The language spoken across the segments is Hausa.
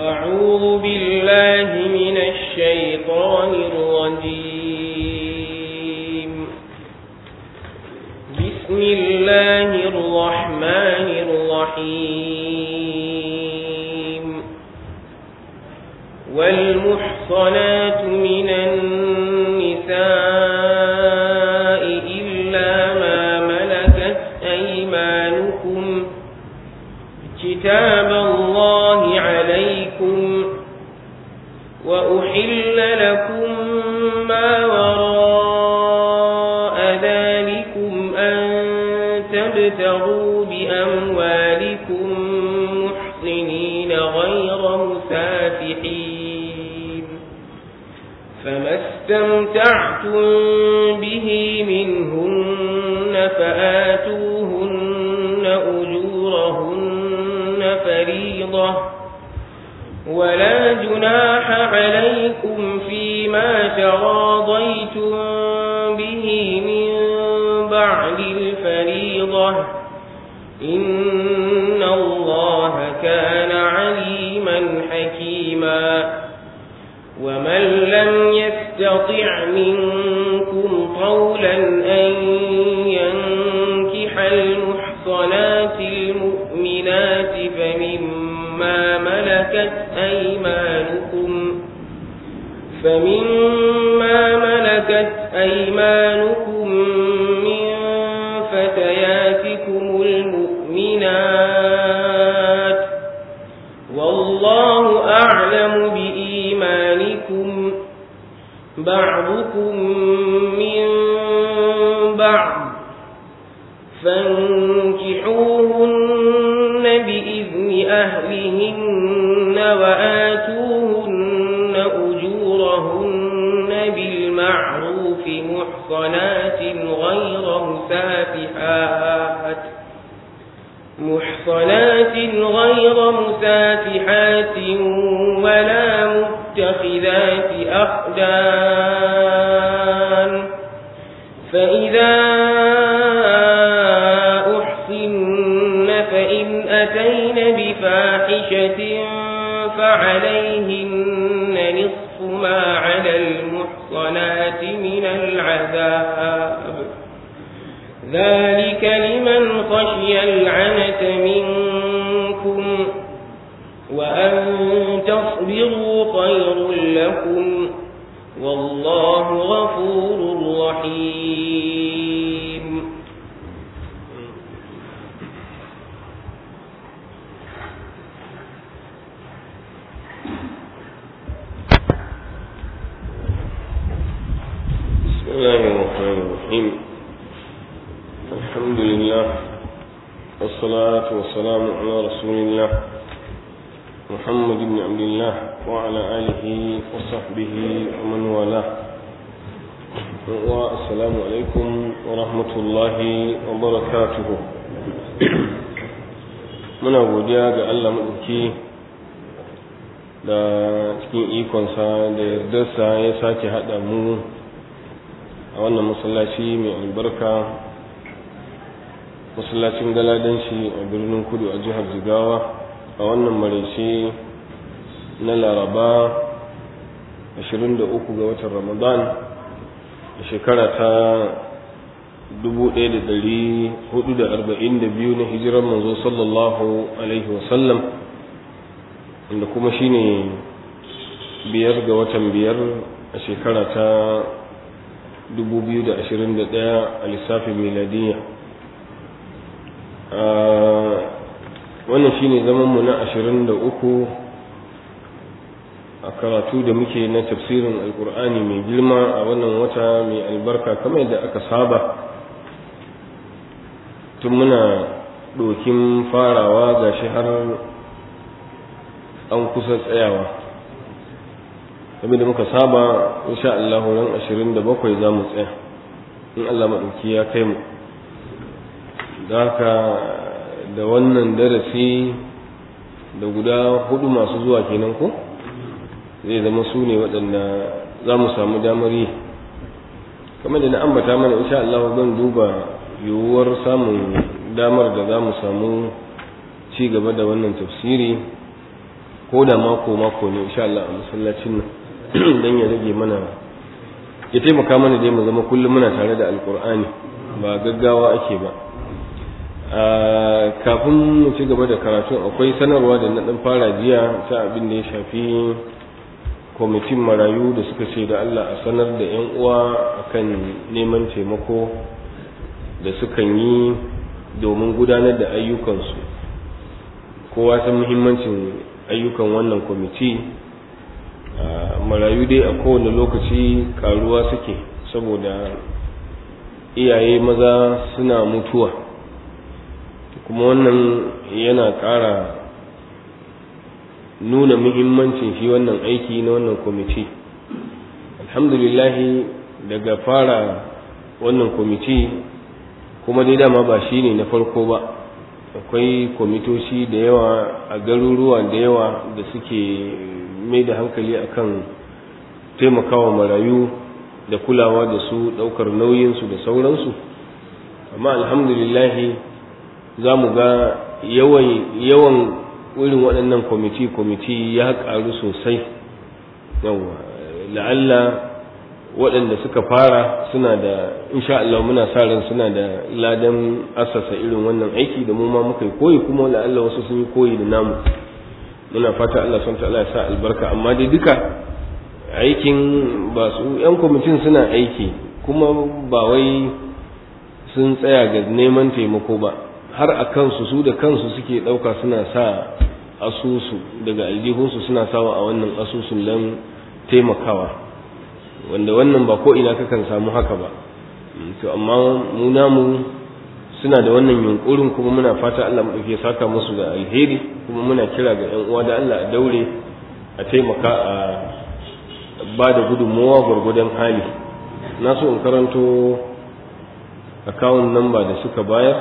أعوذ بالله من الشيطان الرجيم بسم الله الرحمن الرحيم والمحصنات من النساء إلا ما ملكت أيمانكم كتاب الله عليكم وأحل لكم ما وراء ذلكم أن تبتغوا بأموالكم محصنين غير مسافحين فما استمتعتم به منهن فآتوهن أجورهن فريضة ولا جناح عليكم فيما تراضيتم به من بعد الفريضة إن الله كان عليما حكيما ومن لم يستطع منكم قولا أن ينكح المحصنات المؤمنات فمما ملكت أيمانكم فمما ملكت أيمانكم من فتياتكم المؤمنات والله أعلم بإيمانكم بعضكم من بعض فانكحوهن بإذن أهلهن وآتوهن أجورهن بالمعروف محصنات غير مسافحات محصنات غير مسافحات ولا متخذات أخدان فإذا أحصن فإن أتين بفاحشة فعليهن نصف ما على المحصنات من العذاب ذلك لمن خشي العنة منكم وأن تصبروا خير لكم والله غفور رحيم بسم الله الرحمن الرحيم الحمد لله والصلاة والسلام على رسول الله محمد بن عبد الله وعلى آله وصحبه ومن والاه والسلام عليكم ورحمة الله وبركاته muna godiya ga Allah maɗauki da cikin ikonsa da yardarsa ya sake haɗa mu a wannan masallaci mai albarka masallacin galadanci a birnin kudu a jihar jigawa a wannan maraice na laraba 23 ga watan ramadan a shekara ta 1442 na hijirar manzo sallallahu alaihi wasallam wanda kuma shine biyar ga watan biyar a shekara ta 2021 a lissafin miladiyya wannan shine zamanmu na 23 a karatu da muke na tafsirin alkur'ani mai girma a wannan wata mai albarka kamar yadda aka saba tun muna ɗokin farawa ga shi har an kusa tsayawa kamar da muka saba insha Allah ran 27 za mu tsaya in Allah maɗauki ya kai mu da haka da wannan darasi da guda hudu masu zuwa kenan ko zai zama su ne waɗanda za mu samu damar yi kamar da na ambata mana insha Allah zan duba yiwuwar samun damar da za mu samu ci gaba da wannan tafsiri ko da mako mako ne insha Allah a masallacin nan dan ya rage mana ya taimaka mana dai mu zama kullum muna tare da alkur'ani ba gaggawa ake ba kafin mu ci gaba da karatu akwai sanarwa da na dan fara jiya ta abin da ya shafi kwamitin marayu da suka ce da Allah a sanar da 'yan uwa akan neman taimako da sukan yi domin gudanar da ayyukansu kowa san muhimmancin ayyukan wannan kwamiti marayu dai a kowane lokaci karuwa suke saboda iyaye maza suna mutuwa kuma wannan yana ƙara nuna muhimmancin shi wannan aiki na wannan kwamiti alhamdulillahi daga fara wannan kwamiti kuma dai dama ba shi ne na farko ba akwai kwamitoci da yawa a garuruwa da yawa da suke mai da hankali akan taimakawa marayu da kulawa da su ɗaukar nauyinsu da sauransu amma alhamdulillahi za mu ga yawan irin waɗannan kwamiti-kwamiti ya ƙaru sosai yawa la'alla waɗanda suka fara suna da insha Allah muna sa ran suna da ladan asasa irin wannan aiki da mu ma muka yi koyi kuma la'alla wasu sun yi koyi da namu muna fata Allah son ta Allah ya sa albarka amma dai duka aikin ba su yan kwamitin suna aiki kuma ba wai sun tsaya ga neman taimako ba har a kansu su da kansu suke ɗauka suna sa asusu daga aljihunsu suna sawa a wannan asusun don taimakawa wanda wannan ba ko ina kakan samu haka ba to amma mu namu suna da wannan yunkurin kuma muna fata Allah mu dauke saka musu da alheri kuma muna kira ga ƴan uwa da Allah a daure a taimaka a ba da gudunmawa gwargwadon hali na so in karanto akawun namba da suka bayar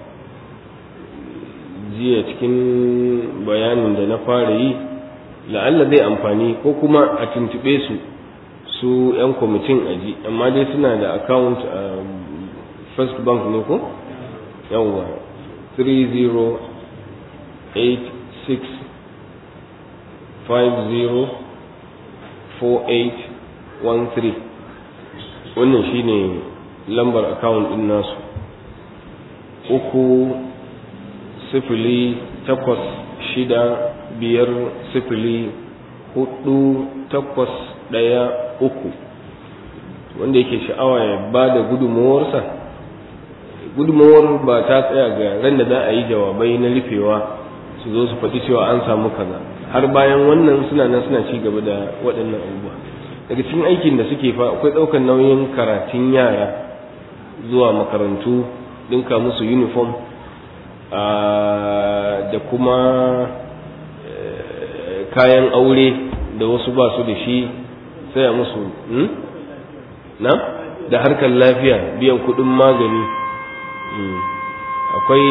jiya cikin bayanin da na fara yi la'alla zai amfani ko kuma a tuntube su su 'yan kwamitin aji amma dai suna da account a first bank ne ko yawwa 3086504813 wannan shine lambar account din nasu uku sifili takwas shida biyar sifili hudu takwas ɗaya uku wanda yake sha'awa ya ba da gudunmawarsa gudunmawar ba ta tsaya ga ran da za a yi jawabai na rufewa su zo su faɗi cewa an samu kaza har bayan wannan suna nan suna ci gaba da waɗannan abubuwa daga cikin aikin da suke fa akwai ɗaukar nauyin karatun yara zuwa makarantu ɗinka musu uniform da kuma kayan aure da wasu ba su da shi saya musu na da harkar lafiya biyan kudin magani akwai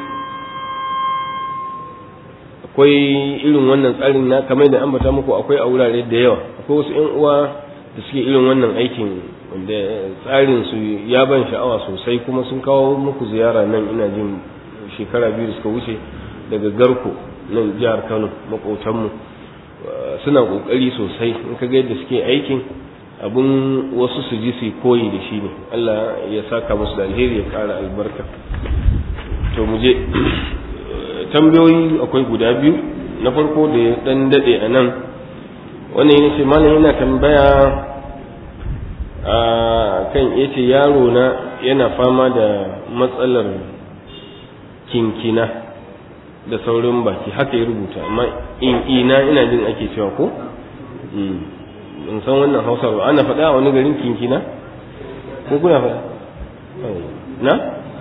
akwai irin wannan tsarin na kamar da ambata muku akwai a wurare da yawa akwai wasu 'yan uwa da suke irin wannan aikin wanda tsarin su ya ban sha'awa sosai kuma sun kawo muku ziyara nan ina jin shekara biyu da suka wuce daga garko nan jihar kano makotanmu suna kokari sosai in ka ga yadda suke aikin abun wasu su ji su koyi da shi ne Allah ya saka musu da alheri ya kara albarka to mu je tambayoyi akwai guda biyu na farko da ya dan dade a nan wannan yana ce malam yana tambaya a kan yace yaro na yana fama da matsalar kinkina da saurin baki haka ya rubuta amma in ina ina jin ake cewa ko in san wannan hausa ba ana faɗa a wani garin kinkina ko kuna faɗa na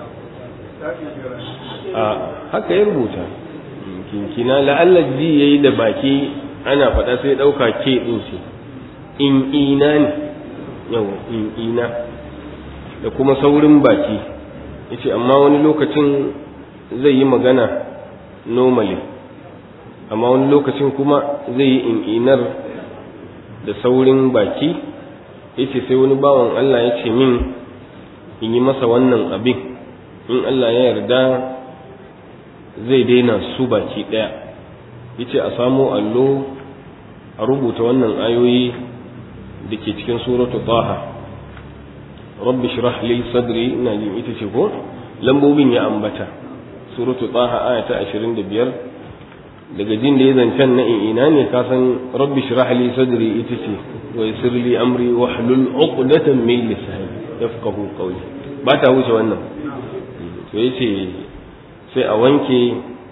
a haka ya rubuta kinkina la'alla ji yayi da baki ana faɗa sai ɗauka ke ɗin ce in ina ne yau in ina da kuma saurin baki yace amma wani lokacin zai yi magana normally amma wani lokacin kuma zai yi in'inar da saurin baki yace sai wani bawan Allah ya ce min in yi masa wannan abin in Allah ya yarda zai daina su baki ɗaya yace a samo allo a rubuta wannan ayoyi da ke cikin suratu taha rabbi shrah li sadri ina jin ita ce ko lambobin ya ambata suratu taha aya ta 25 daga jin da ya zancen na ina ne ka san rabbi shrah li sadri ita ce wa yassir li amri wa hlul 'uqdatan min lisani yafqahu qawli ba ta wuce wannan to yace sai a wanke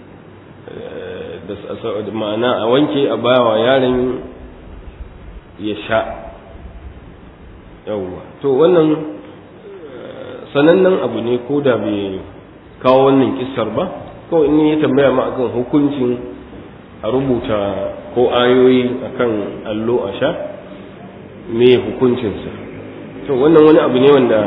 da ma'ana a wanke a bawa yaron ya sha yawwa to wannan sanannen abu ne ko da bai kawo wannan kissar ba kawai in ya tambaya ma akan hukuncin a rubuta ko ayoyi akan allo a sha me hukuncinsa to wannan wani abu ne wanda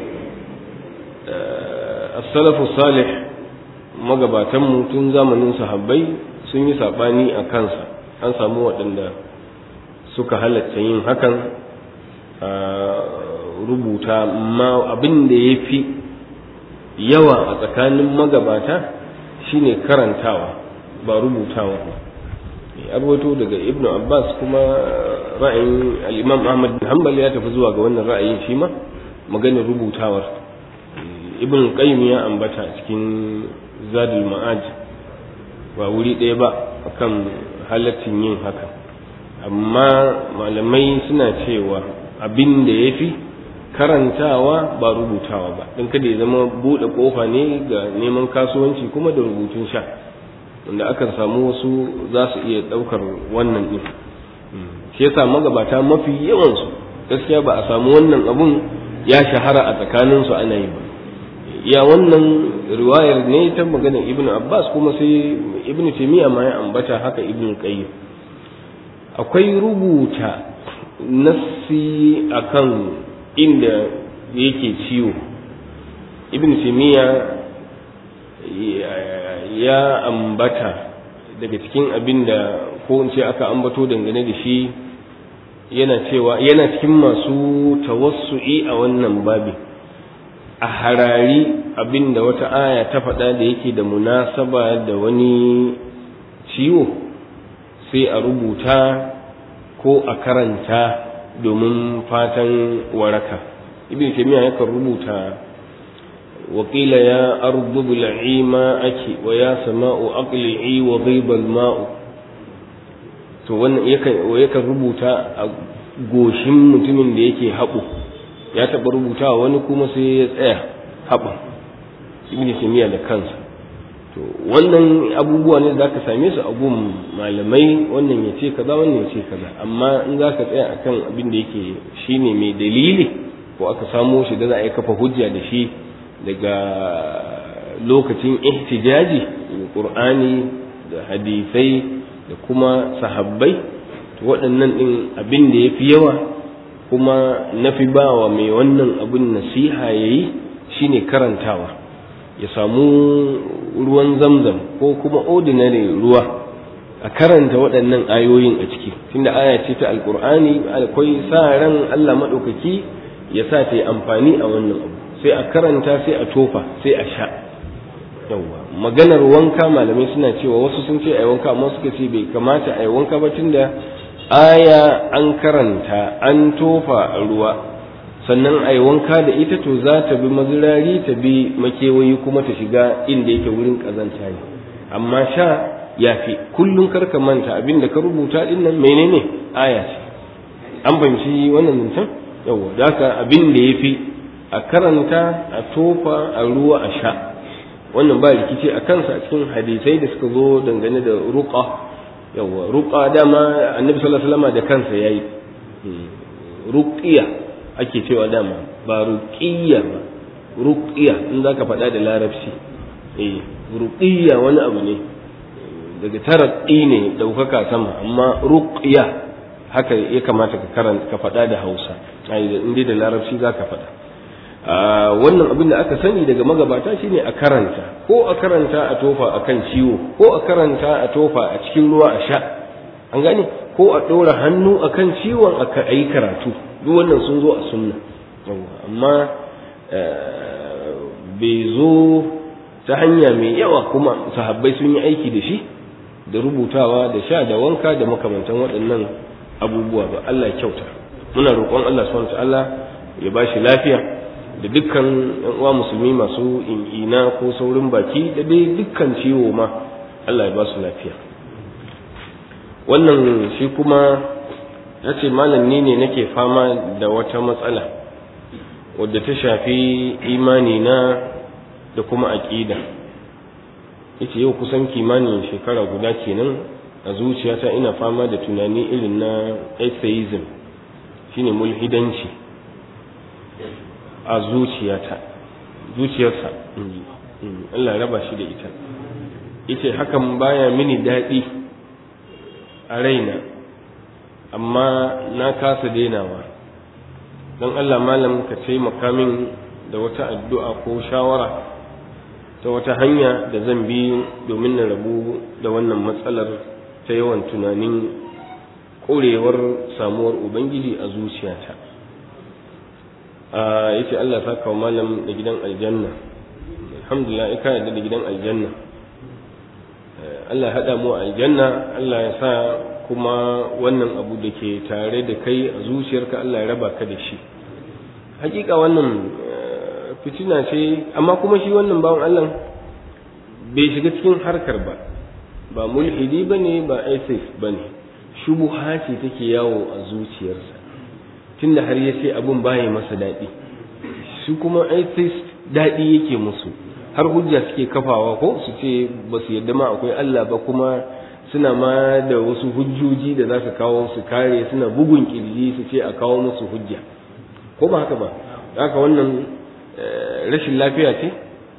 as-salafu salih magabatanmu tun zamanin sahabbai sun yi saɓani a kansa an samu waɗanda suka halatta yin hakan a rubuta ma abin da ya fi yawa a tsakanin magabata shine karantawa ba rubutawa ba arwato daga ibn abbas kuma ra'ayin al'imam ahmad bin hanbal ya tafi zuwa ga wannan ra'ayin shi ma maganar rubutawar ibn qayyim ya ambata cikin zadul ma'aj ba wuri ɗaya ba akan halaccin yin haka amma malamai suna cewa abin da ya fi karantawa ba rubutawa ba don kada ya zama buɗe ƙofa ne ga neman kasuwanci kuma da rubutun sha wanda akan samu wasu za su iya ɗaukar wannan ɗin shi yasa magabata mafi yawansu gaskiya ba a samu wannan abun ya shahara a tsakaninsu ana yi ba ya wannan riwayar ne ta maganar ibnu abbas kuma sai ibnu taymiya ma ya ambata haka ibnu qayyim akwai rubuta nassi akan inda yake ciwo ibnu taymiya ya ambata daga cikin abin da ko in ce aka ambato dangane da shi yana cewa yana cikin masu tawassu'i a wannan babin a harari abinda wata aya ta faɗa da yake da munasaba da wani ciwo sai a rubuta ko a karanta domin fatan waraka ibn taymiya yakan rubuta وقيل يا أرض ابلعي ماءك ويا سماء أقلعي وغيب الماء to wannan yakan rubuta a goshin mutumin da yake haɓo ya taɓa rubuta wani kuma sai ya tsaya haɓa ibn taymiya da kansa to wannan abubuwa ne zaka same su a gun malamai wannan ya ce kaza wannan ya ce kaza amma in zaka tsaya akan abin da yake shine mai dalili ko aka samo shi da za a yi kafa hujja da shi daga lokacin ihtijaji qur'ani da hadisai da kuma sahabbai to waɗannan ɗin abin da ya fi yawa kuma na fi ba wa mai wannan abin nasiha ya yi shi ne karantawa ya samu ruwan zamzam ko kuma ordinary ruwa a karanta waɗannan ayoyin a ciki tunda aya ce ta alkur'ani akwai sa ran allah maɗaukaki ya sa ta yi amfani a wannan abu sai a karanta sai a tofa sai a sha yawwa maganar wanka malamai suna cewa wasu sun ce a yi wanka amma suka ce bai kamata a yi wanka ba tunda aya an karanta an tofa a ruwa sannan a yi wanka da ita to za ta bi mazirari ta bi makewayi kuma ta shiga inda yake wurin ƙazanta ne amma sha ya fi kullum karka manta abin da ka rubuta din nan menene aya ce an fahimci wannan zancen yawwa da haka abin da ya fi a karanta a tofa a ruwa a sha wannan ba rikici a kansa a cikin hadisai da suka zo dangane da ruqa yawa ruqa dama annabi sallallahu alaihi wasallam da kansa yayi ruqiya ake cewa dama ba ruqiya ba ruqiya in zaka faɗa da larabci eh ruqiya wani abu ne daga taraqi ne daukaka sama amma ruqiya haka ya kamata ka karanta ka faɗa da Hausa in dai da larabci zaka faɗa wannan abin da aka sani daga magabata shine a karanta ko a karanta a tofa a kan ciwo ko a karanta a tofa a cikin ruwa a sha an gane ko a ɗora hannu a kan ciwon a yi karatu duk wannan sun zo a sunna amma bai zo ta hanya mai yawa kuma sahabbai sun yi aiki da shi da rubutawa da sha da wanka da makamantan waɗannan abubuwa ba Allah kyauta muna roƙon Allah subhanahu ta'ala ya ba shi lafiya da dukkan yan uwa musulmi masu in'ina ko saurin baki da dai dukkan ciwo ma Allah ya ba su lafiya wannan shi kuma ya ce malam ni ne nake fama da wata matsala wadda ta shafi imani na da kuma aƙida yace yau kusan kimanin shekara guda kenan a zuciyata ina fama da tunani irin na atheism shine mulhidanci a zuciyata zuciyarsa Allah raba shi da ita yace hakan baya mini daɗi a raina amma na kasa dainawa don Allah malam ka taimaka min da wata addu'a ko shawara ta wata hanya da zan bi domin na rabu da wannan matsalar ta yawan tunanin ƙorewar samuwar ubangiji a zuciyata a yace Allah ta kawo malam da gidan aljanna alhamdulillah ika yadda da gidan aljanna Allah haɗa mu a aljanna Allah ya sa kuma wannan abu da ke tare da kai a zuciyarka Allah ya raba ka da shi hakika wannan fitina ce amma kuma shi wannan bawan Allah bai shiga cikin harkar ba ba mulhidi ba ne ba atheist ba ne shubuha ce take yawo a zuciyarsa tunda har ya ce abin baya masa daɗi shi kuma atheist daɗi yake musu har hujja suke kafawa ko su ce ba su yadda ma akwai Allah ba kuma suna ma da wasu hujjoji da za su kawo su kare suna bugun kirji su ce a kawo musu hujja ko ba haka ba haka wannan rashin lafiya ce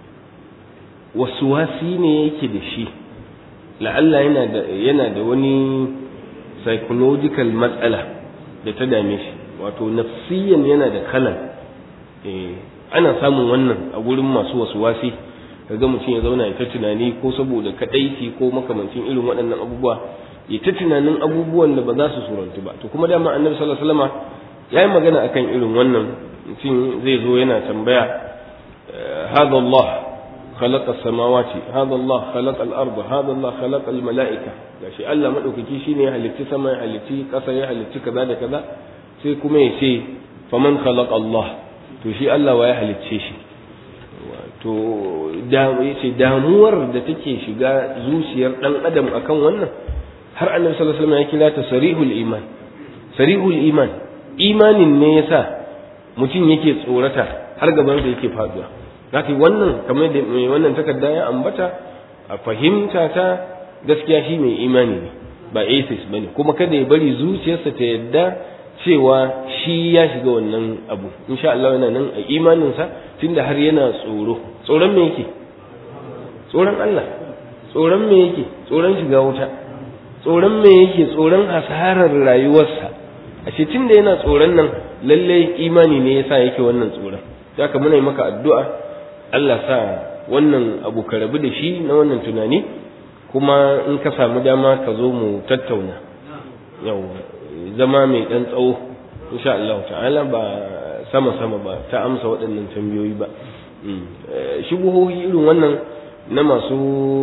wasi ne yake da shi la'alla yana da yana da wani psychological matsala da ta dame shi wato nafsiyan yana da kalan ana samun wannan a gurin masu wasi kaga mutum ya zauna ya ta tunani ko saboda kadaici ko makamancin irin waɗannan abubuwa ya ta tunanin abubuwan da ba za su surantu ba to kuma dama annabi sallallahu alaihi wasallama ya yi magana akan irin wannan mutum zai zo yana tambaya hada Allah خلق السماوات هذا الله خلق الأرض هذا الله خلق الملائكة gashi Allah madaukaki shine ya halitti sama ya halitti ƙasa ya halitti kaza da kaza sai kuma ya ce faman khalaqa Allah to shi Allah wa ya halicce shi to da yace damuwar da take shiga zuciyar dan adam akan wannan har annabi sallallahu alaihi wasallam ya kira ta sarihul iman sarihul iman imanin ne yasa mutum yake tsorata har gaban da yake faduwa zaka wannan kamar da mai wannan takarda ya ambata a fahimta ta gaskiya shi mai imani ne ba atheist bane kuma kada ya bari zuciyarsa ta yadda cewa shi ya shiga wannan abu insha Allah yana nan a imaninsa tunda har yana tsoro tsoron me yake tsoron Allah tsoron me yake tsoron shiga wuta tsoron me yake tsoron hasarar rayuwarsa a ce tunda yana tsoron nan lalle imani ne yasa yake wannan tsoron haka muna yi maka addu'a Allah sa wannan abu ka rabu da shi na wannan tunani kuma in ka samu dama ka zo mu tattauna yau zama mai ɗan tsawo insha Allah ta'ala ba sama sama ba ta amsa waɗannan tambayoyi ba shubuhohi irin wannan na masu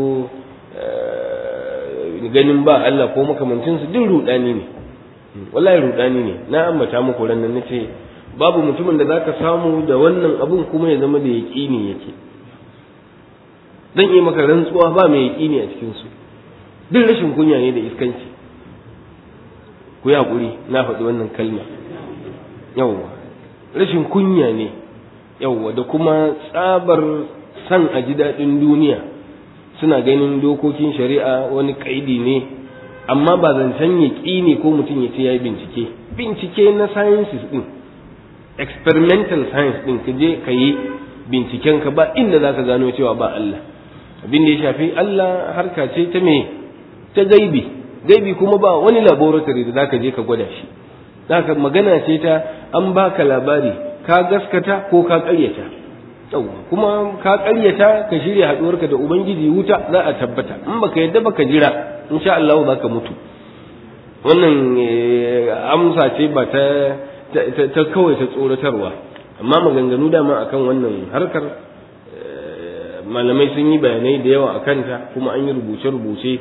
ganin ba Allah ko makamancinsu duk rudani ne wallahi rudani ne na ambata muku ranar na ce babu mutumin da zaka samu da wannan abun kuma ya zama da yaƙini yake zan yi maka rantsuwa ba mai yaƙini a cikinsu duk rashin kunya ne da iskanci ku yi haƙuri na faɗi wannan kalma yawwa rashin kunya ne yawwa da kuma tsabar san a ji daɗin duniya suna ganin dokokin shari'a wani ƙaidi ne amma ba zancen ya ne ko mutum ya ce ya yi bincike bincike na sciences ɗin experimental science ɗin ka je ka yi binciken ka ba inda za ka gano cewa ba Allah abin da ya shafi Allah harka ce ta me ta gaibi gaibi kuma ba wani laboratory da zaka je ka gwada shi zaka magana ce ta an baka labari ka gaskata ko ka ƙaryata kuma ka ƙaryata ka shirya haɗuwarka da ubangiji wuta za a tabbata in baka yadda baka jira insha Allah za ka mutu wannan amsa ce ba ta ta kawai ta tsoratarwa amma maganganu dama akan wannan harkar malamai sun yi bayanai da yawa a kanta kuma an yi rubuce-rubuce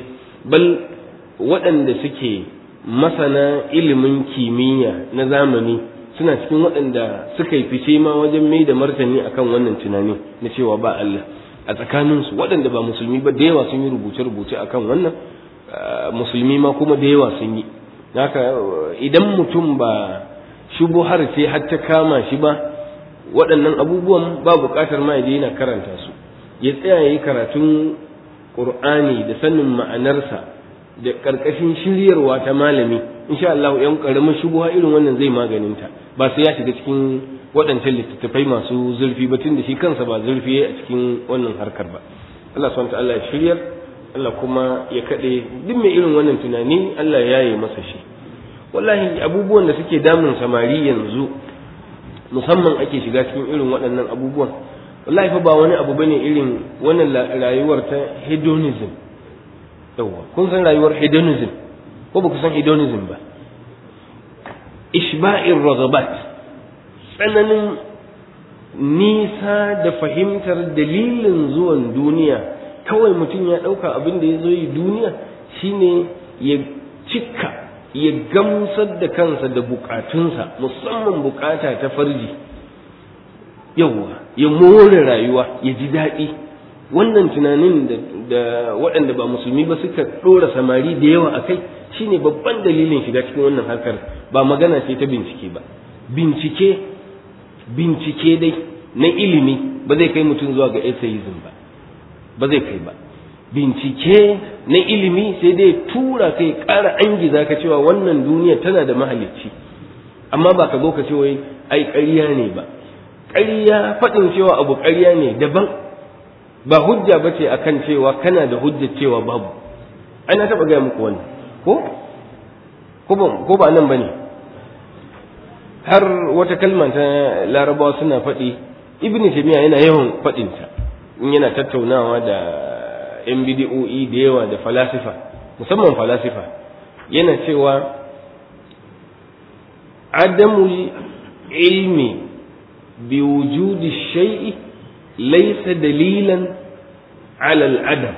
bal waɗanda suke masana ilimin kimiyya na zamani suna cikin waɗanda suka yi fice ma wajen mai da martani akan wannan tunani na cewa ba Allah a tsakaninsu waɗanda ba musulmi ba da yawa sun yi rubuce-rubuce akan wannan musulmi ma kuma da yawa sun yi haka idan mutum ba shubuhar ce har ta kama shi ba waɗannan abubuwan ba buƙatar ma ya yana karanta su ya tsaya ya yi karatun ƙur'ani da sanin ma'anarsa da ƙarƙashin shiryarwa ta malami insha Allah yan ƙaramin shubuha irin wannan zai maganinta ba sai ya shiga cikin waɗancan littattafai masu zurfi ba tunda shi kansa ba zurfi a cikin wannan harkar ba Allah subhanahu Allah ya shiryar Allah kuma ya kaɗe duk mai irin wannan tunani Allah ya yi masa shi wallahi abubuwan da suke damun samari yanzu musamman ake shiga cikin irin waɗannan abubuwan wallahi fa ba wani abu bane irin wannan rayuwar ta hedonism yawa kun san rayuwar hedonism ko ba ku san hedonism ba ishba'ir ragabat tsananin nisa da fahimtar dalilin zuwan duniya kawai mutum ya ɗauka abin da ya zo yi duniya shine ya cika ya gamsar da kansa da bukatunsa musamman bukata ta farji yawwa ya more rayuwa ya ji daɗi wannan tunanin da waɗanda ba musulmi ba suka ɗora samari da yawa a kai shine babban dalilin shiga cikin wannan harkar ba magana ce ta bincike ba bincike bincike dai na ilimi ba zai kai mutum zuwa ga atheism ba ba zai kai ba bincike na ilimi sai dai tura kai ƙara angiza ka cewa wannan duniya tana da mahalicci amma ba ka zo ka ce wai ai ƙarya ne ba ƙarya faɗin cewa abu ƙarya ne daban ba hujja ba ce akan cewa kana da hujjar cewa babu ai na taɓa gaya muku wannan ko ko ba nan ba ne har wata kalma ta larabawa suna faɗi ibn taymiya yana yawan faɗinta in yana tattaunawa da yan bidi'o'i da yawa da falasifa musamman falasifa yana cewa adamul ilmi bi wujudi shay'i laysa dalilan ala al-adam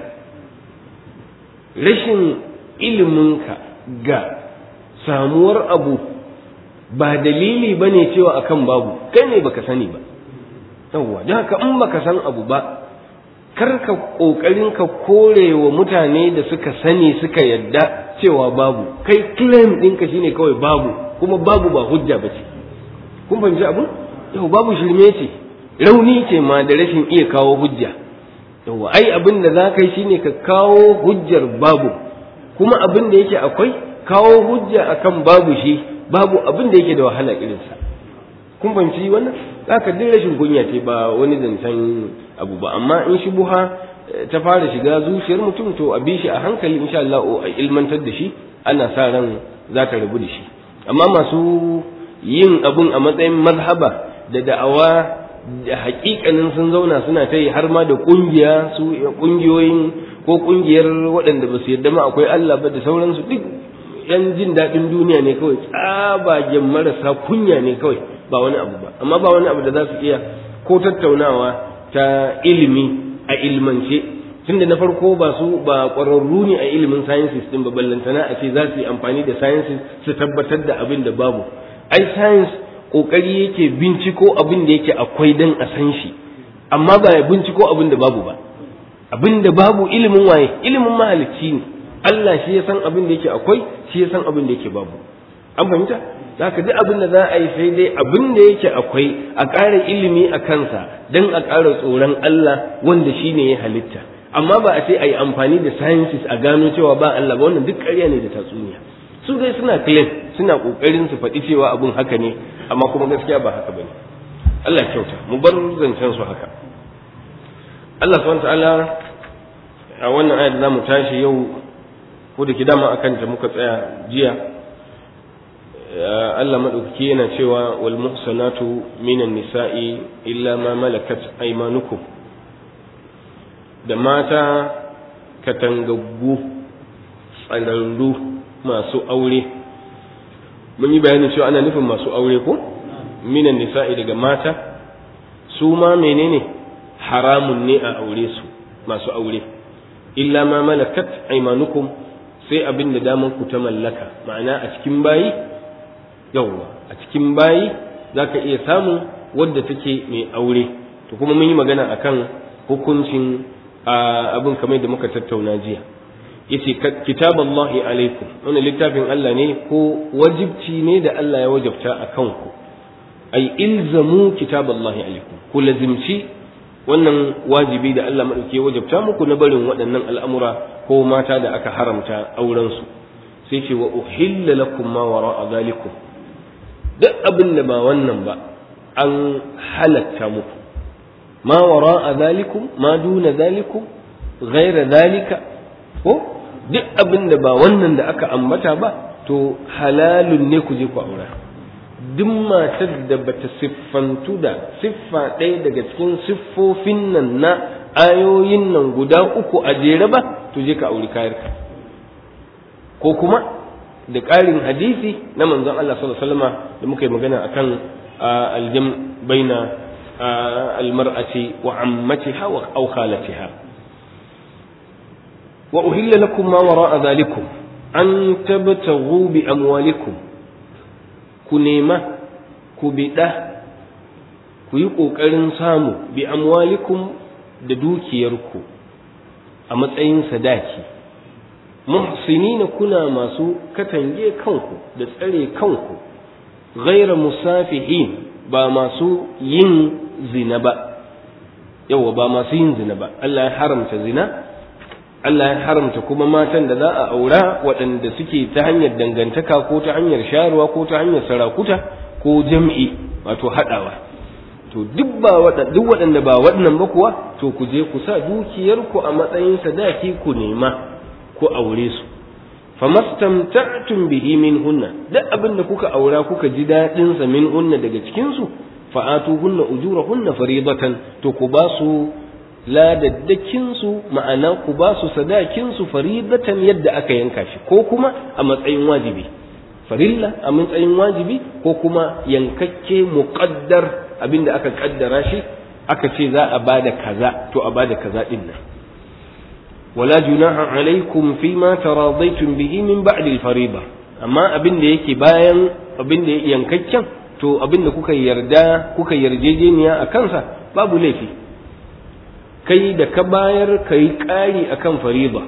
rashin iliminka ga samuwar abu ba dalili bane cewa akan babu kai ne baka sani ba yawwa don haka in baka san abu ba kar ka kokarin ka kore wa mutane da suka sani suka yadda cewa babu kai claim ɗinka shine kawai babu kuma babu ba hujja ba ce kun fahimci abu yau babu shirme ce rauni ce ma da rashin iya kawo hujja yawwa ai abin da za ka yi shine ka kawo hujjar babu kuma abin da yake akwai kawo hujja akan babu shi babu abin da yake da wahala irinsa kun fahimci wannan zaka duk rashin kunya ce ba wani zancen abu ba amma in shi buha ta fara shiga zuciyar mutum to a bi shi a hankali insha Allah a ilmantar da shi ana sa ran za ta rabu da shi amma masu yin abun a matsayin mazhaba da da'awa da hakikanin sun zauna suna ta yi har ma da kungiya su kungiyoyin ko kungiyar waɗanda ba su yarda ma akwai Allah ba da sauransu duk yan jin daɗin duniya ne kawai tsabagen marasa kunya ne kawai ba wani abu ba amma ba wani abu da za su iya ko tattaunawa ta ilimi a ilmance tunda na farko ba su ba ƙwararru ne a ilimin sciences din ba ballantana a ce za su yi amfani da sciences su tabbatar da abin da babu ai science kokari yake binciko abin da yake akwai dan a san shi amma ba ya binciko abin da babu ba abin da babu ilimin waye ilimin mahalicci ne Allah shi ya san abin da yake akwai shi ya san abin da yake babu an fahimta zaka duk abin da za a yi sai dai abin da yake akwai a ƙara ilimi a kansa don a ƙara tsoron Allah wanda shi ne ya halitta amma ba a ce a yi amfani da sciences a gano cewa ba Allah ba wannan duk ƙarya ne da tatsuniya su dai suna claim suna ƙoƙarin su faɗi cewa abin haka ne amma kuma gaskiya ba haka bane Allah ya kyauta mu bar zancen su haka Allah subhanahu ta'ala a wannan ayat da zamu tashi yau ko da dama akan ta muka tsaya jiya Allah maɗaukaki yana cewa wal muhsanatu minan nisa'i illa ma malakat aymanukum da mata katangaggu tsararru masu aure mun yi bayanin cewa ana nufin masu aure ko minan nisa'i daga mata su ma menene haramun ne a aure su masu aure illa ma malakat aymanukum sai abin da daman ku ta mallaka ma'ana a cikin bayi yawwa a cikin bayi zaka iya samun wadda take mai aure to kuma mun yi magana akan hukuncin abin kamar da muka tattauna jiya yace kitaballahi alaikum wannan littafin Allah ne ko wajibci ne da Allah ya wajabta a kanku ai ilzamu kitaballahi alaikum ku lazimci wannan wajibi da Allah madauke wajabta muku na barin waɗannan al'amura ko mata da aka haramta auren su sai ce wa uhilla lakum ma wara'a zalikum duk abin da ba wannan ba an halatta muku ma wara'a zalikum ma duna zalikum ghaira zalika ko duk abin da ba wannan da aka ambata ba to halalun ne ku je ku aura duk matar da bata siffantu da siffa ɗaya daga cikin siffofin nan na ayoyin nan guda uku a jere ba to je ka auri kayarka ko kuma da ƙarin hadisi na manzon Allah sallallahu alaihi wasallam da muka yi magana akan aljam baina almar'ati wa ammatiha wa aw khalatiha wa uhilla lakum ma wara'a dhalikum an tabtaghu bi amwalikum ku nema ku biɗa ku yi ƙoƙarin samu bi amwalikum da dukiyarku a matsayin sadaki muhsinina kuna masu katange kanku da tsare kanku ghaira musafihin ba masu yin zina ba yawa ba masu yin zina ba Allah ya haramta zina Allah ya haramta kuma matan da za a aura waɗanda suke ta hanyar dangantaka ko ta hanyar sharuwa ko ta hanyar sarakuta ko jam'i wato haɗawa to duk ba duk waɗanda ba waɗannan ba kuwa to ku je ku sa dukiyarku a matsayin sadaki ku nema ku aure su famastamta'tum bihi min hunna duk abin da kuka aura kuka ji daɗin sa min hunna daga cikin su fa'atuhunna ujurahunna faridatan to ku ba su ladaddakinsu ma'ana ku ba su sadakinsu faridatan yadda aka yanka shi ko kuma a matsayin wajibi farilla a matsayin wajibi ko kuma yankakke muqaddar abinda aka kaddara shi aka ce za a bada kaza to a bada kaza din nan wala junaha alaikum fima taradaitum bihi min ba'di al-fariida amma abin da yake bayan abin da yankakken to abin da kuka yarda kuka yarjejeniya a kansa babu laifi kai da ka bayar ka yi ƙari a kan fariba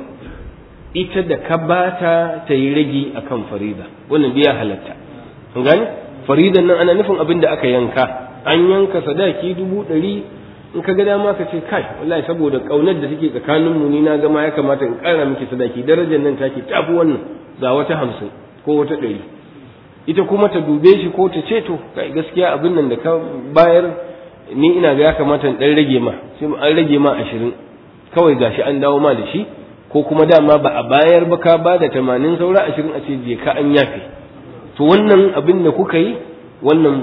ita da ka bata ta yi ragi a kan fariba wannan biya halatta an gani faridan nan ana nufin abin da aka yanka an yanka sadaki dubu ɗari in ka ga dama ka ce kai wallahi saboda ƙaunar da take tsakanin mu ni na gama ya kamata in ƙara miki sadaki darajar nan take tafi wannan ga wata hamsin ko wata ɗari ita kuma ta dube shi ko ta ce to kai gaskiya abin nan da ka bayar ni ina ga ya kamata in dan rage ma sai an rage ma ashirin kawai gashi an dawo ma da shi ko kuma dama ba a bayar ba ka ba da tamanin saura ashirin a ce je ka an yafe to wannan abin da kuka yi wannan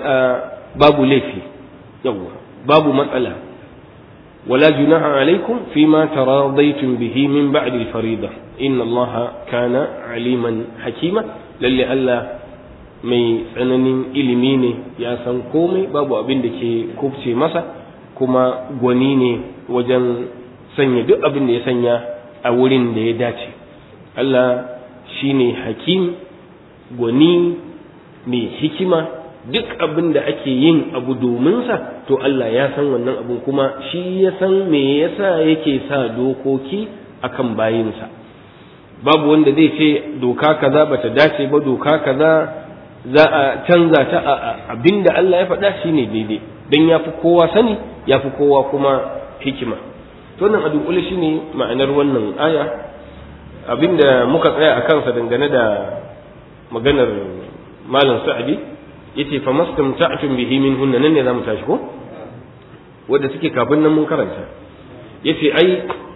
babu laifi yawwa babu matsala ولا جناح عليكم فيما تراضيتم به من بعد الفريضة إن الله كان عليما حكيما للي ألا mai tsananin ilimi ne ya san komai babu abin da ke kubce masa kuma gwani ne wajen sanya duk abin da ya sanya a wurin da ya dace Allah shi ne hakim gwani mai hikima duk abin da ake yin abu dominsa to Allah ya san wannan abin kuma shi ya san me yasa yake sa dokoki akan bayinsa babu wanda zai ce doka kaza bata dace ba doka kaza za a canza ta a abinda Allah ya faɗa shine daidai don ya fi kowa sani ya fi kowa kuma hikima to nan a dunkule shine ma'anar wannan aya abinda muka tsaya a kansa dangane da maganar malam sa'adi yace fa mastamta'tum bihi min hunna nan ne zamu tashi ko wanda suke kafin nan mun karanta yace ai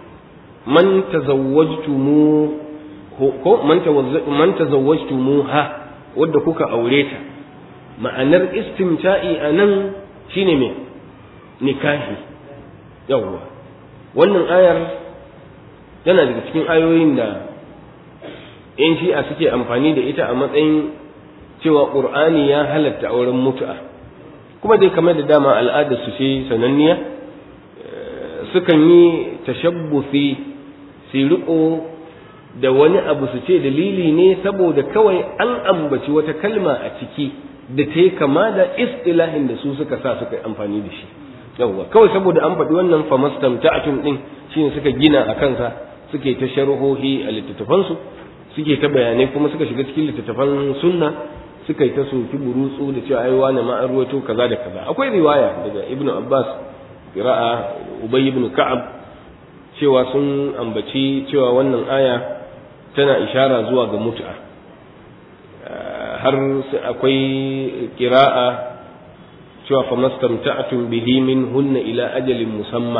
man tazawwajtumu ko man tazawwajtumuha wadda kuka aure ta ma'anar istimta'i a nan shine me nikahi yawwa wannan ayar tana daga cikin ayoyin da yan shi'a suke amfani da ita a matsayin cewa ƙur'ani ya halatta auren mutu'a kuma dai kamar da dama al'adar su ce sananniya sukan yi tashabbufi su riko da wani abu su ce dalili ne saboda kawai an ambaci wata kalma a ciki da ta yi kama da istilahin da su suka sa suka yi amfani da shi yawwa kawai saboda an faɗi wannan famastam ta'atun din shine suka gina a kansa suke ta sharhohi a littattafansu suke ta bayanai kuma suka shiga cikin littattafan sunna suka yi ta soki burutsu da cewa ai wani ma an ruwaito kaza da kaza akwai riwaya daga ibnu abbas qira'a ubay ibn ka'ab cewa sun ambaci cewa wannan aya tana ishara zuwa ga mut'a har akwai qira'a cewa famastamta'tum bihi min hunna ila ajalin musamma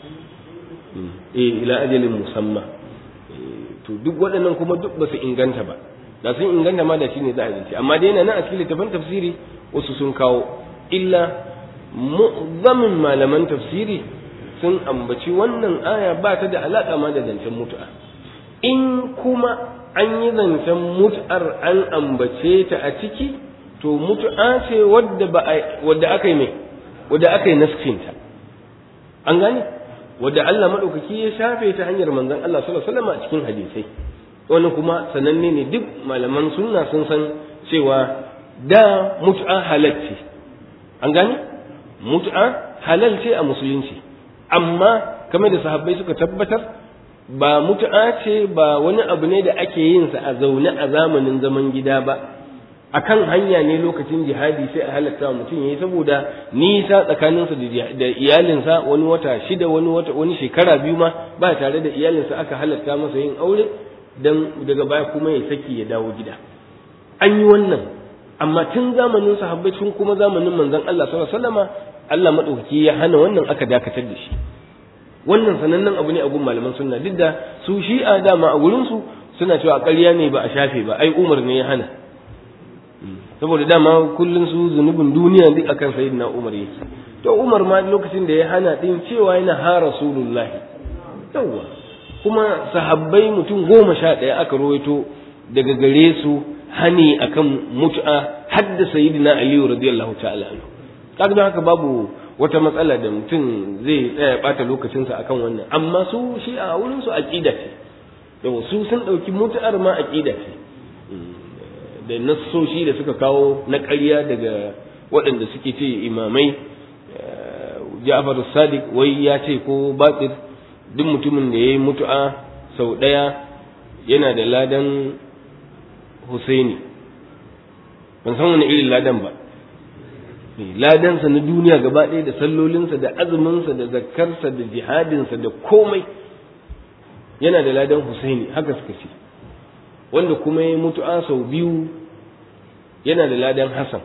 eh ila ajalin musamma to duk waɗannan kuma duk ba su inganta ba da sun inganta ma da shi ne za a zance amma dai na nan a cikin littafin tafsiri wasu sun kawo illa mu'zamin malaman tafsiri sun ambaci wannan aya ba ta da alaƙa ma da zancen mutu'a in kuma an yi zancen mut'ar an ambace ta a ciki to mutu'a ce wadda ba wadda aka yi mai wadda aka yi naskinta an gane wadda Allah madaukaki ya shafe ta hanyar manzon Allah sallallahu alaihi wasallam a cikin hadisai wani kuma sananne ne duk malaman sunna sun san cewa da mut'a halal ce an gane mut'a halal ce a musulunci amma kamar da sahabbai suka tabbatar ba mut'a ce ba wani abu ne da ake yin sa a zaune a zamanin zaman gida ba akan hanya ne lokacin jihadi sai a halatta mutum yayi saboda nisa tsakaninsa da iyalinsa wani wata shida wani wata wani shekara biyu ma ba tare da iyalinsa aka halatta masa yin aure dan daga baya kuma ya saki ya dawo gida an yi wannan amma tun zamanin sahabbai tun kuma zamanin manzon Allah sallallahu alaihi wasallama Allah madaukaki ya hana wannan aka dakatar da shi wannan sanannen abu ne a gun malaman sunna duk da su shi'a dama a gurin su suna cewa ƙarya ne ba a shafe ba ai Umar ne ya hana saboda dama kullun su zunubin duniya duk akan sayyidina Umar yake to Umar ma lokacin da ya hana din cewa yana ha rasulullahi yawa kuma sahabbai mutum goma sha ɗaya aka rawaito daga gare su hani akan mut'a hadda sayyidina aliyu radiyallahu ta'ala anhu kaga don haka babu wata matsala da mutum zai tsaya bata lokacinsa akan wannan amma su shi a wurin su aqida ce yau su sun dauki mut'ar ma aqida ce da nassoshi da suka kawo na ƙarya daga waɗanda suke ce imamai Ja'far Sadiq wai ya ce ko batir duk mutumin da ya yi mutu'a sau ɗaya yana da ladan Husaini ban san wani irin ladan ba ladansa na duniya gaba ɗaya da sallolinsa da azuminsa da zakkarsa da jihadinsa da komai yana da ladan Husaini haka suka ce wanda kuma ya mutu'a sau biyu yana da ladan Hassan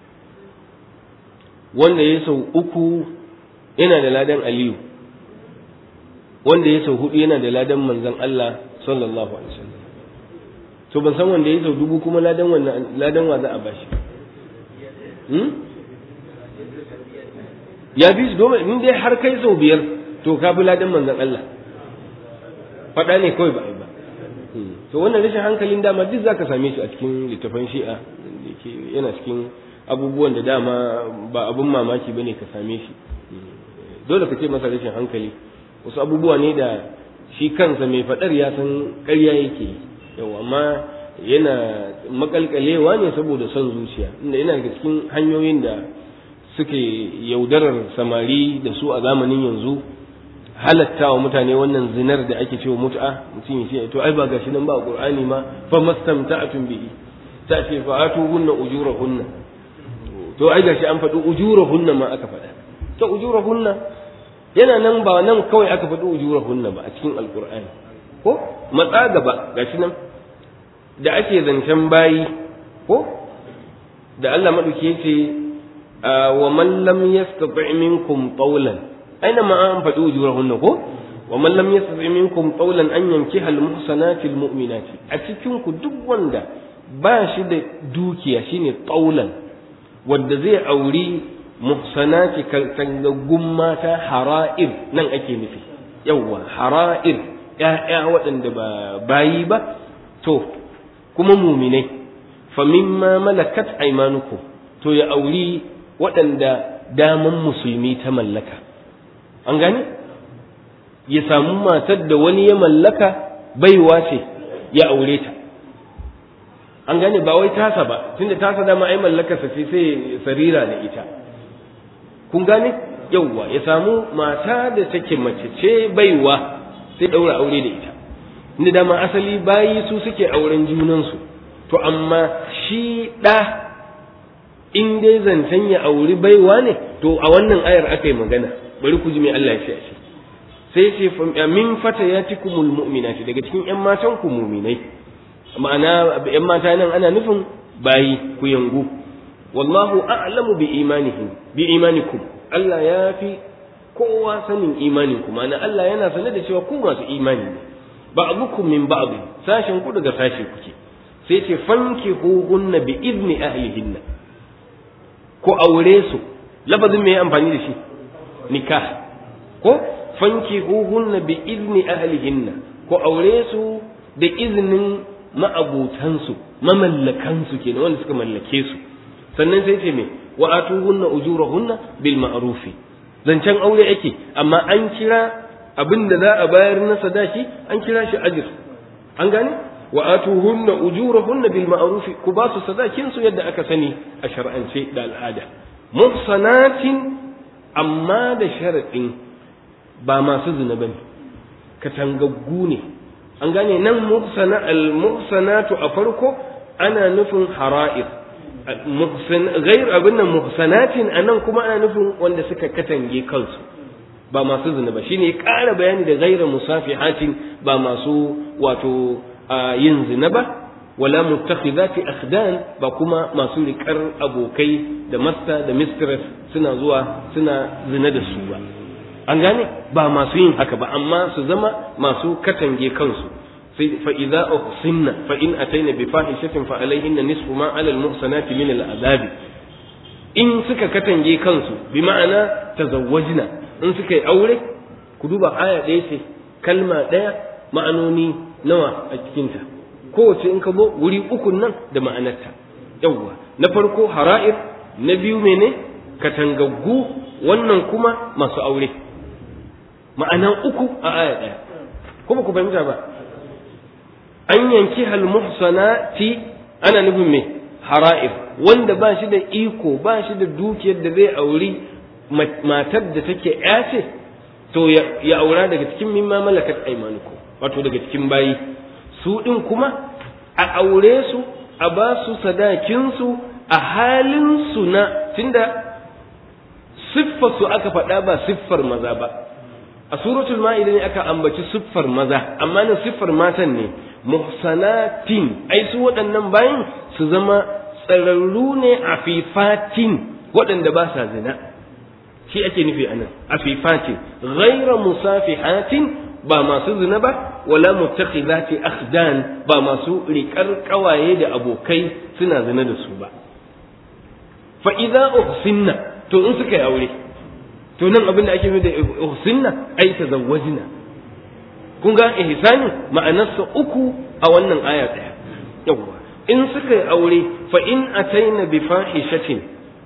wanda ya sau uku yana da ladan Aliyu wanda ya sau hudu yana da ladan manzon Allah sallallahu alaihi wasallam to ban san wanda ya sau dubu kuma ladan wannan ladan wa za a bashi hmm? ya bi su domin in dai har kai sau biyar to ka bi ladan manzon Allah faɗa ne kawai ba a yi ba to wannan rashin hankalin dama duk zaka same shi a cikin littafan shi'a yana cikin abubuwan da dama ba abun mamaki bane ka same shi dole ka ce masa rashin hankali wasu abubuwa ne da shi kansa mai faɗar ya san ƙarya yake yi yau amma yana makalkalewa ne saboda son zuciya inda yana daga cikin hanyoyin da suke yaudarar samari da su a zamanin yanzu halatta wa mutane wannan zinar da ake cewa mut'a mutum ya ce to ai ba gashi nan ba qur'ani ma fa mastamta'atun bihi ta ce fa atuhunna ujurahunna to ai gashi an faɗi ujurahunna ma aka faɗa to ujurahunna yana nan ba nan kawai aka faɗi ujurahunna ba a cikin alqur'ani ko matsa gaba gashi nan da ake zancen bayi ko da Allah madauki yace wa man lam yastati' minkum qawlan aina ma an faɗi ujurahunna ko wa man lam yastati' minkum qawlan an yankiha al-muhsanati al-mu'minati a cikin ku duk wanda ba shi da dukiya shine qawlan wanda zai auri muhsanati kangaggun mata hara'ir nan ake nufi yawwa hara'ir ƴaƴa waɗanda ba bayi ba to kuma muminai fa mimma malakat aymanukum to ya auri waɗanda daman musulmi ta mallaka an gane ya samu matar da wani ya mallaka baiwa ce ya aure ta an gane ba wai tasa ba tunda tasa dama ai mallakarsa ce sai sarira da ita kun gane yauwa ya samu mata da take mace ce baiwa sai daura aure da ita inda dama asali bayi su suke auren junansu to amma shi ɗa in dai zancen ya auri baiwa ne to a wannan ayar aka yi magana bari ku ji mai Allah ya ce a shi sai ce min fata ya ci kumul mu'minati daga cikin ƴan matan ku muminai ma'ana ƴan mata nan ana nufin bayi ku yangu wallahu a'lamu bi imanihim bi imanikum Allah ya fi kowa sanin imanin ku ma'ana Allah yana sanar da cewa ku masu imani ne ba'dukum min ba'd sashin ku daga sashi kuke sai ce fankihuhunna bi idni ahlihinna ko aure su lafazin me amfani da shi nikah ko fankihuhunna bi idni ahlihinna ko aure su da izinin ma'abutansu mamallakansu kenan wanda suka mallake su sannan sai ce me wa atuhunna ujurahunna bil ma'rufi zancen aure ake amma an kira abin da za a bayar na sadaki an kira shi ajir an gane wa atuhunna ujurahunna bil ma'ruf ku ba su sadakin su yadda aka sani a shar'ance da al'ada muhsanatin amma da sharadin ba masu zina bane katangaggu ne an gane nan muhsana al muhsanatu a farko ana nufin hara'ir muhsan ghair abin nan muhsanatin anan kuma ana nufin wanda suka katange kansu ba masu zina ba shine ya ƙara bayani da ghaira musafihatin ba masu wato yin zina ba wala muttakhidati akhdan ba kuma masu riƙar abokai da masta da mistress suna zuwa suna zina da su ba an gane ba masu yin haka ba amma su zama masu katange kansu sai fa idza uhsinna fa in ataina bi fahishatin fa alaihinna nisfu ma ala al muhsanati min al azabi in suka katange kansu bi ma'ana tazawwajna in suka yi aure ku duba aya ɗaya ce kalma ɗaya ma'anoni nawa a cikinta kowace in ka zo wuri ukun nan da ma'anarta yawwa na farko hara'ir na biyu mene katangaggu wannan kuma masu aure ma'ana uku a aya ɗaya kuma ku fahimta ba an yanki halmuhsanati ana nufin me hara'ir wanda ba shi da iko ba shi da dukiyar da zai auri matar da take yace to ya aura daga cikin mimma malakat aymanukum wato daga cikin bayi su din kuma a aure su a ba su sadakin su a halin su na tunda siffar su aka faɗa ba siffar maza ba a suratul ma'ida ne aka ambaci siffar maza amma nan siffar matan ne muhsanatin ai su waɗannan bayin su zama tsararru ne a fifatin waɗanda ba sa zina shi ake nufi anan afifatin ghaira musafihatin ba masu zina ba wala muttakhidati akhdan ba masu riƙar ƙawaye da abokai suna zina da su ba fa idza uhsinna to in suka yi aure to nan abin da ake nufi da uhsinna ai tazawwajna kun ga ihsani ma'anarsa uku a wannan aya ɗaya yawwa in suka yi aure fa in ataina bi fahishatin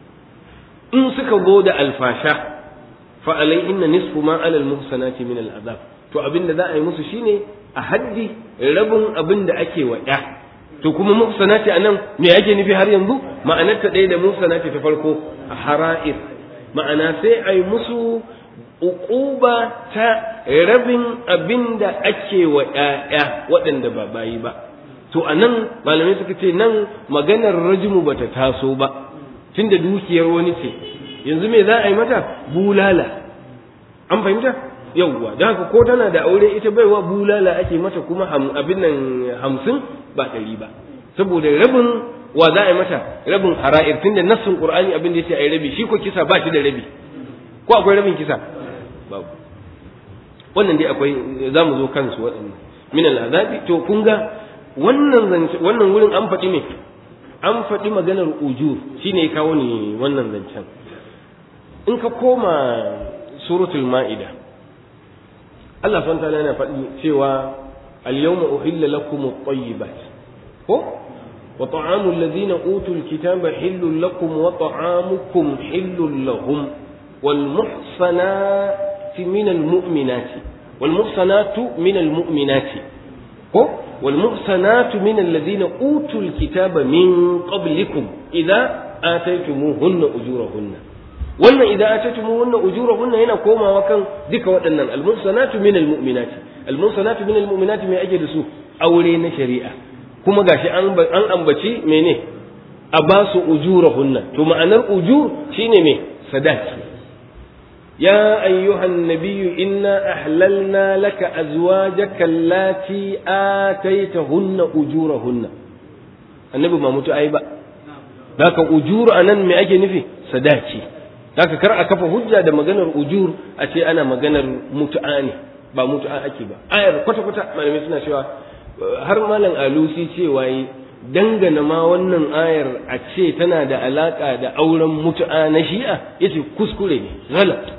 in suka zo da alfasha fa alaihinna nisfu ma alal muhsanati min al azab to abin da za a yi musu shine a haddi rabin abin da ake wa ya to kuma muhsanati anan me yake nufi har yanzu ma'anar ta ɗaya da muhsanati ta farko a hara'ir ma'ana sai a yi musu uquba ta rabin abin da ake wa ƴaƴa waɗanda ba bayi ba to anan malamai suka ce nan maganar rajmu bata taso ba tunda dukiyar wani ce yanzu me za a yi mata bulala an fahimta yawwa da haka ko tana da aure ita baiwa bulala ake mata kuma abin nan hamsin ba ɗari ba saboda rabin wa za a yi mata rabin hara'ir tunda nassin qur'ani abin da yace ai rabi shi ko kisa ba shi da rabi ko akwai rabin kisa babu wannan dai akwai za mu zo kansu waɗannan min al'azabi to kun ga wannan wannan wurin an faɗi ne an faɗi maganar ujur shine ya kawo ni wannan zancen in ka koma suratul ma'ida Allah subhanahu ta'ala yana faɗi cewa al-yawma uhilla lakum at-tayyibat ko wa ta'amu alladhina utul kitaba hillun lakum wa ta'amukum hillun lahum wal muhsanati min al mu'minati wal muhsanatu min al mu'minati ko wal muhsanatu min alladhina utul kitaba min qablikum idza ataytumuhunna ujurahunna wannan idza ataytumuhunna ujurahunna yana komawa kan duka waɗannan al muhsanatu min al mu'minati al muhsanatu min al mu'minati mai ake da su aure na shari'a kuma gashi an an ambaci mene a ba su ujurahunna to ma'anar ujur shine me sadaki يا أيها النبي إنا أحللنا لك أزواجك اللاتي آتيتهن أجورهن النبي ما متو أيبا ذاك أجور أنا من أجي نفي صداقي ذاك كرأ كفى هجة ده مغنر أجور أتي أنا مغنر متعاني ba mutu'a ake ba ayar kwata kwata malamai suna cewa har malam alusi cewa yi dangana ma wannan ayar a ce tana da alaka da auren mutu'a na shi'a yace kuskure ne galat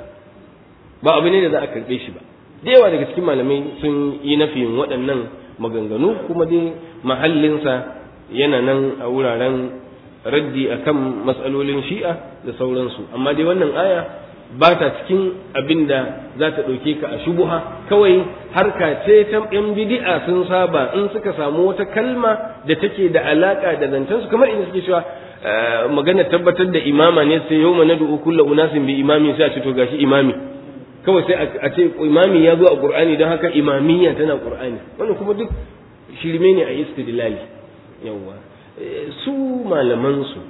ba abu ne da za a karɓe shi ba da yawa daga cikin malamai sun yi nafiyin waɗannan maganganu kuma dai mahallinsa yana nan a wuraren raddi akan matsalolin shi'a da sauransu amma dai wannan aya ba ta cikin abin da za ta ɗauke ka a shubuha kawai harka ce ta yan bidi'a sun saba in suka samu wata kalma da take da alaka da zancensu kamar inda suke cewa magana tabbatar da imama ne sai yau mana du'u kullu unasin bi imami sai a ce to gashi imami kawai sai a ce imami ya zo a qur'ani don haka imamiyya tana qur'ani wannan kuma duk shirme ne a istidlali yawa su malaman su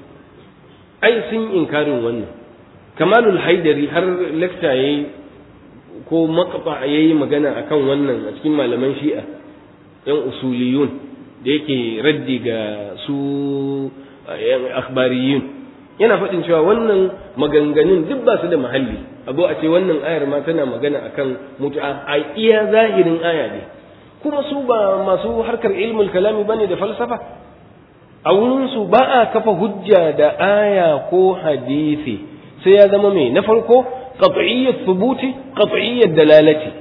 ai sun inkarin wannan kamalul haidari har lecture yayi ko maqta yayi magana akan wannan a cikin malaman shi'a yan usuliyun da yake raddi ga su yan akhbariyun yana faɗin cewa wannan maganganun duk ba su da mahalli a zo a ce wannan ayar ma tana magana akan mutu'a a iya zahirin aya ne kuma su ba masu harkar ilmul kalami bane da falsafa a wurin su ba a kafa hujja da aya ko hadisi sai ya zama mai na farko qat'iyyat thubuti qat'iyyat dalalati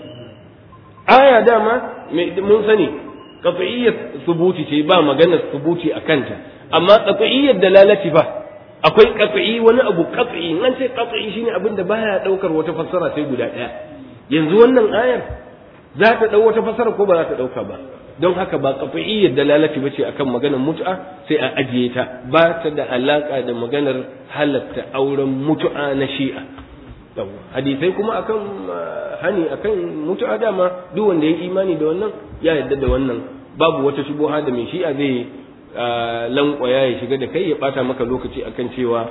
aya dama mun sani qat'iyyat thubuti ce ba maganar thubuti akanta amma qat'iyyat dalalati ba akwai qat'i wani abu qat'i nan sai qat'i shine abin da baya daukar wata fassara sai guda daya yanzu wannan ayar za ta dau wata fassara ko ba za ta dauka ba don haka ba qat'iyyat dalalati bace akan maganar mut'a sai a ajiye ta ba ta da alaka da maganar halatta auren mutu'a na shi'a hadisai kuma akan hani akan mutu'a dama duk wanda ya imani da wannan ya yarda da wannan babu wata shubuha da mai shi'a zai lankwaya ya shiga da kai ya bata maka lokaci akan cewa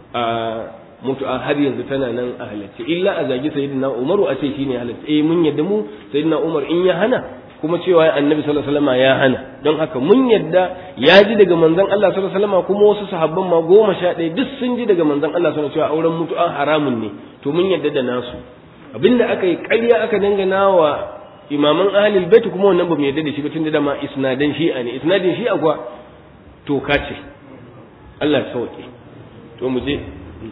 mutu'a har yanzu tana nan a halarci illa a zagi sayyidina umaru a ce shine halarci eh mun yadda mu sayyidina umar in ya hana kuma cewa annabi sallallahu alaihi wasallam ya hana don haka mun yadda ya ji daga manzon Allah sallallahu alaihi wasallam kuma wasu sahabban ma goma sha ɗaya duk sun ji daga manzon Allah sallallahu alaihi wasallam cewa auren mutu'a haramun ne to mun yadda da nasu abinda aka yi ƙarya aka dangana wa imaman ahlul bait kuma wannan ba mu yadda da shi ba tunda da ma isnadan shi'a ne isnadin shi'a kuwa toka ce Allah ya sauke to mu je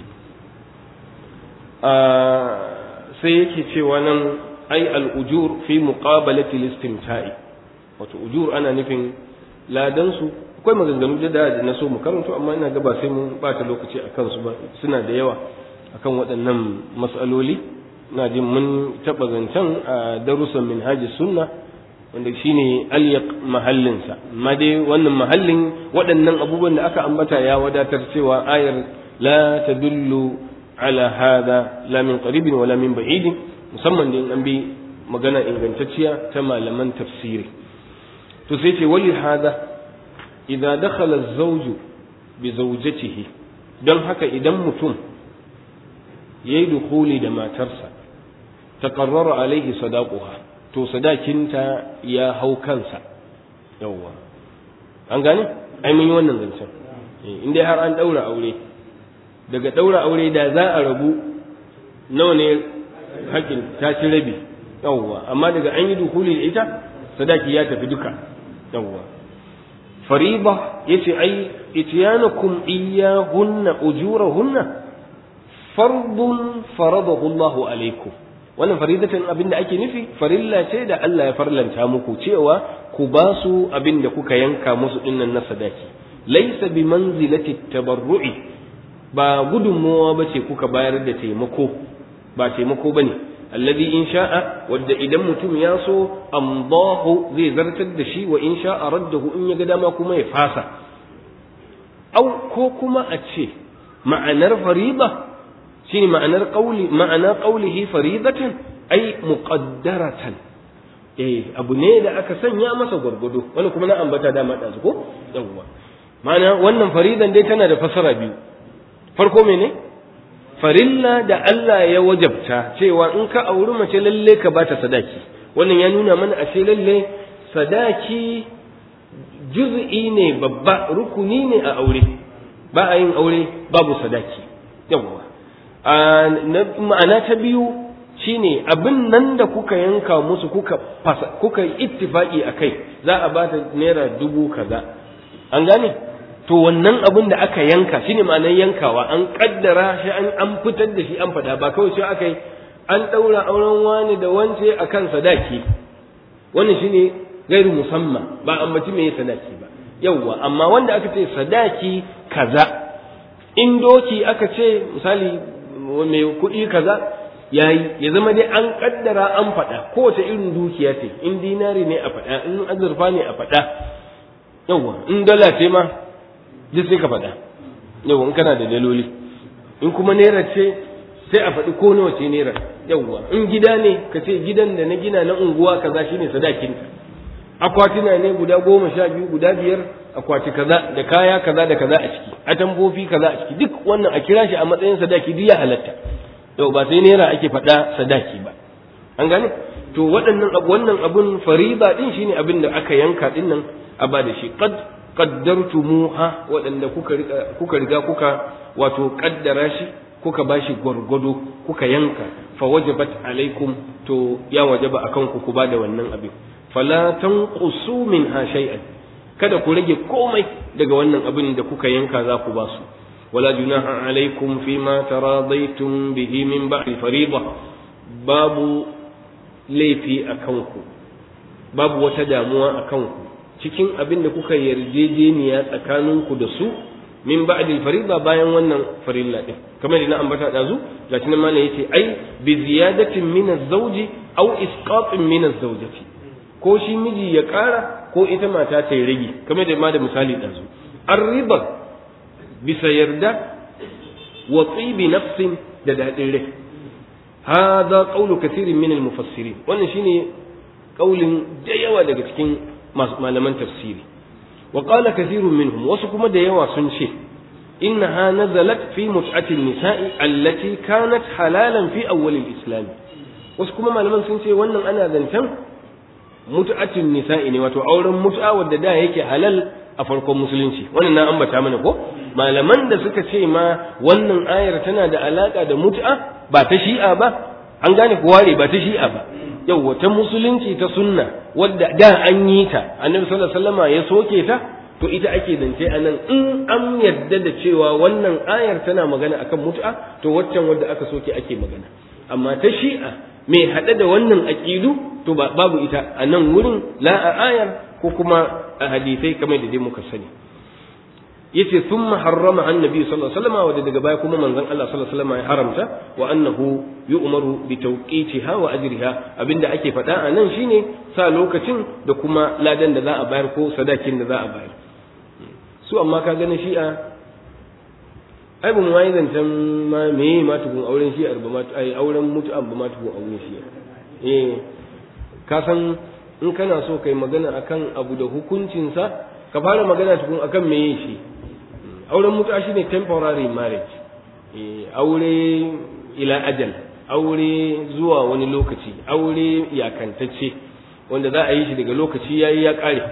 sai yake cewa nan ai al'ujur fi muqabalati listimta'i wato ujur ana nufin ladan su akwai maganganu da da na so mu karanto amma ina ga ba sai mun bata lokaci akan su ba suna da yawa akan waɗannan mas'aloli na jin mun taɓa zancen a darussan minhaji sunna wanda shine alyaq mahallinsa amma dai wannan mahallin waɗannan abubuwan da aka ambata ya wadatar cewa ayar la tadullu ala hada la min qaribin wala min ba'idin musamman da in an bi magana ingantacciya ta malaman tafsiri to sai ce wali hada idza dakhala az-zawj bi zawjatihi don haka idan mutum yayi dukuli da matarsa taqarrara alaihi sadaquha to sadakinta ya hau kansa yawwa an gane ai mun yi wannan zancen in dai har an daura aure daga daura aure da za a rabu nawa ne hakin ta ci rabi yawwa amma daga an yi dukuli da ita sadaki ya tafi duka yawwa fariba yace ai ityanukum iyyahunna ujurahunna fardun faradahu Allahu alaikum wannan faridatan abin da ake nufi farilla ce da Allah ya farlanta muku cewa ku ba su abin da kuka yanka musu dinnan na sadaki laisa bi manzilati tabarru'i ba gudunmowa ba ce kuka bayar da taimako ba taimako ba ne alladhi in sha'a wadda idan mutum ya so amdahu zai zartar da shi wa in sha'a raddahu in ya ga dama kuma ya fasa au ko kuma a ce ma'anar fariba shine ma'anar qauli ma'ana qaulihi faridatan ai muqaddaratan eh abu ne da aka sanya masa gwargwado wani kuma na ambata dama ɗazu ko yawwa ma'ana wannan faridan dai tana da fasara biyu farko mene farilla da Allah ya wajabta cewa in ka auri mace lalle ka bata sadaki wannan ya nuna mana ashe lalle sadaki juz'i ne babba rukuni ne a aure ba a yin aure babu sadaki yawwa ma'ana ta biyu shine abin nan da kuka yanka musu kuka fasa kuka ittifaki akai za a bata naira dubu kaza an gane to wannan abin da aka yanka shine ma'anar yankawa an kaddara shi an an fitar da shi an fada ba kawai sai aka yi an daura auren wani da wance akan sadaki wannan shine gairu musamman ba ambaci me sadaki ba yawwa amma wanda aka ce sadaki kaza in doki aka ce misali mai kuɗi kaza yayi ya zama dai an kaddara an faɗa kowace irin dukiya ce in dinari ne a faɗa in azurfa ne a faɗa yawwa in dala ce ma duk sai ka faɗa yawwa in kana da daloli in kuma naira ce sai a faɗi ko nawa ce naira yawwa in gida ne ka ce gidan da na gina na unguwa kaza shine sadakinta akwatina ne guda goma sha biyu guda biyar akwati kaza da kaya kaza da kaza a ciki atambofi kaza a ciki duk wannan a kira shi a matsayin sadaki duk ya halatta yau ba sai naira ake faɗa sadaki ba an gane to waɗannan wannan abun fariba din shine abin da aka yanka din nan a ba da shi qad qaddartumuha waɗanda kuka riga kuka riga kuka wato kaddara shi kuka bashi gwargwado kuka yanka fa wajabat alaikum to ya wajaba akan ku ku bada wannan abin fala tanqusu minha shay'an kada ku rage komai daga wannan abin da kuka yanka za ku ba su wala junaha alaikum fima taradaitum bihi min ba'di fariida babu laifi a kanku babu wata damuwa a kanku cikin abin da kuka yarjejeniya tsakaninku da su min ba'di fariida bayan wannan farilla din kamar da na ambata dazu gashi nan malai yace ai bi ziyadatin min az-zawji aw isqatin min az-zawjati ko shi miji ya ƙara ko ita mata ta yi rage kamar da ma da misali ɗazu an riba bisa yarda wa tsibi nafsin da daɗin rai hadha qawlu kathirin min al-mufassirin wannan shine kaulin da yawa daga cikin malaman tafsiri wa qala kathirun minhum wasu kuma da yawa sun ce innaha nazalat fi mut'ati an-nisa'i allati kanat halalan fi awwal al-islam wasu kuma malaman sun ce wannan ana zancen mutu'atin nisa'i ne wato auren mut'a wadda da yake halal a farkon musulunci wannan na ambata mana ko malaman da suka ce ma wannan ayar tana da alaka da mut'a ba ta shi'a ba an gane ku ware ba ta shi'a ba yau ta musulunci ta sunna wadda da an yi ta annabi sallallahu alaihi wasallama ya soke ta to ita ake zance a nan in an yadda da cewa wannan ayar tana magana akan mut'a to waccan wadda aka soke ake magana amma ta shi'a mai haɗe da wannan aƙidu to babu ita a nan wurin la a ayar ko kuma a hadisai kamar da dai muka sani yace thumma harrama annabi sallallahu alaihi wasallam wa daga baya kuma manzon Allah sallallahu alaihi wasallam ya haramta wa annahu yu'maru bi tawqitiha wa ajriha abinda ake faɗa a nan shine sa lokacin da kuma ladan da za a bayar ko sadakin da za a bayar su amma ka gani shi'a ai ba mu yi zancen ma me ma tukun auren shi'ar ba ma ai auren mutu'an ba ma tukun auren shi'a eh ka san in kana so kai magana akan abu da hukuncinsa ka fara magana tukun akan me yin shi auren mutu'a shine temporary marriage eh aure ila ajal aure zuwa wani lokaci aure yakantacce wanda za a yi shi daga lokaci yayi ya kare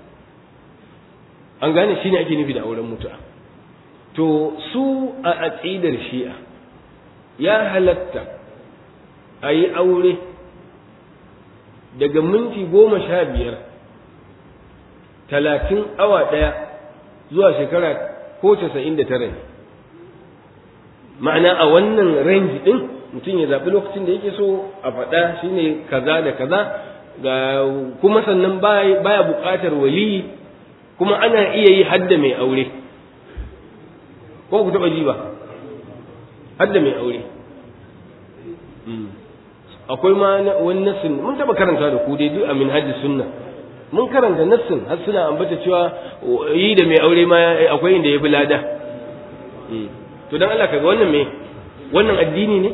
an gane shine ake nufi da auren mutu'a to su a aƙidar shi'a ya halatta a yi aure daga minti goma sha biyar talatin awa ɗaya zuwa shekara ko casa'in da tara ma'ana a wannan range ɗin mutum ya zaɓi lokacin da yake so a faɗa shine kaza da kaza ga kuma sannan baya buƙatar waliyi kuma ana iya yi hadda mai aure ko ku taɓa ji ba hadda mai aure akwai ma wani nassin mun taba karanta da ku dai duk a minhajis sunna mun karanta nassin har suna ambata cewa yi da mai aure ma akwai inda ya bi lada to dan Allah kaga wannan me wannan addini ne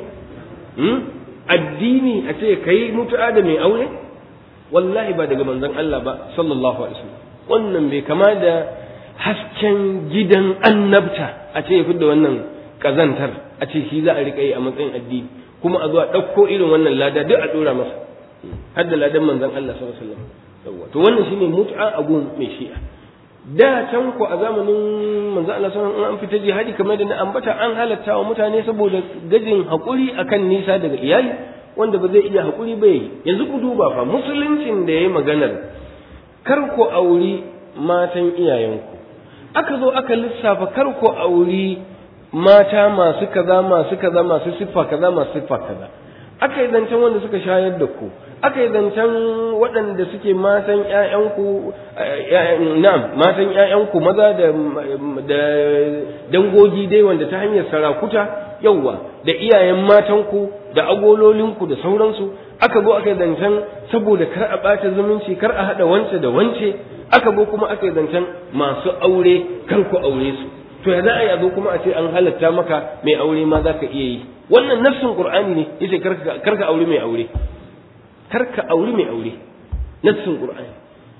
addini a ce kai mutu'a da mai aure wallahi ba daga manzon Allah ba sallallahu alaihi wasallam wannan bai kama da hasken gidan annabta a ce ya da wannan kazantar a ce shi za a riƙa yi a matsayin addini kuma a zuwa ɗauko irin wannan lada duk a ɗora masa har da ladan manzon Allah sallallahu alaihi wasallam to wannan shine mut'a a gun mai shi'a da can ko a zamanin manzon Allah sallallahu alaihi an fita jihadi kamar da na ambata an halatta wa mutane saboda gajin hakuri akan nisa daga iyali wanda ba zai iya hakuri ba yi yanzu ku duba fa musuluncin da yayi maganar kar ku auri matan iyayenku aka zo aka lissafa kar ku auri mata masu kaza masu kaza masu siffa kaza masu siffa kaza aka yi zancen wanda suka shayar da ku aka yi zancen waɗanda suke matan ƴaƴanku na'am matan ƴaƴanku maza da da dangogi dai wanda ta hanyar sarakuta yauwa da iyayen matanku da agololinku da sauransu aka zo aka yi zancen saboda kar a ɓata zumunci kar a haɗa wance da wance aka zo kuma aka yi zancen masu aure kar ku aure su to ya za a yi a zo kuma a ce an halatta maka mai aure ma za ka iya yi wannan nafsin qur'ani ne yace karka aure mai aure karka aure mai aure nafsin qur'ani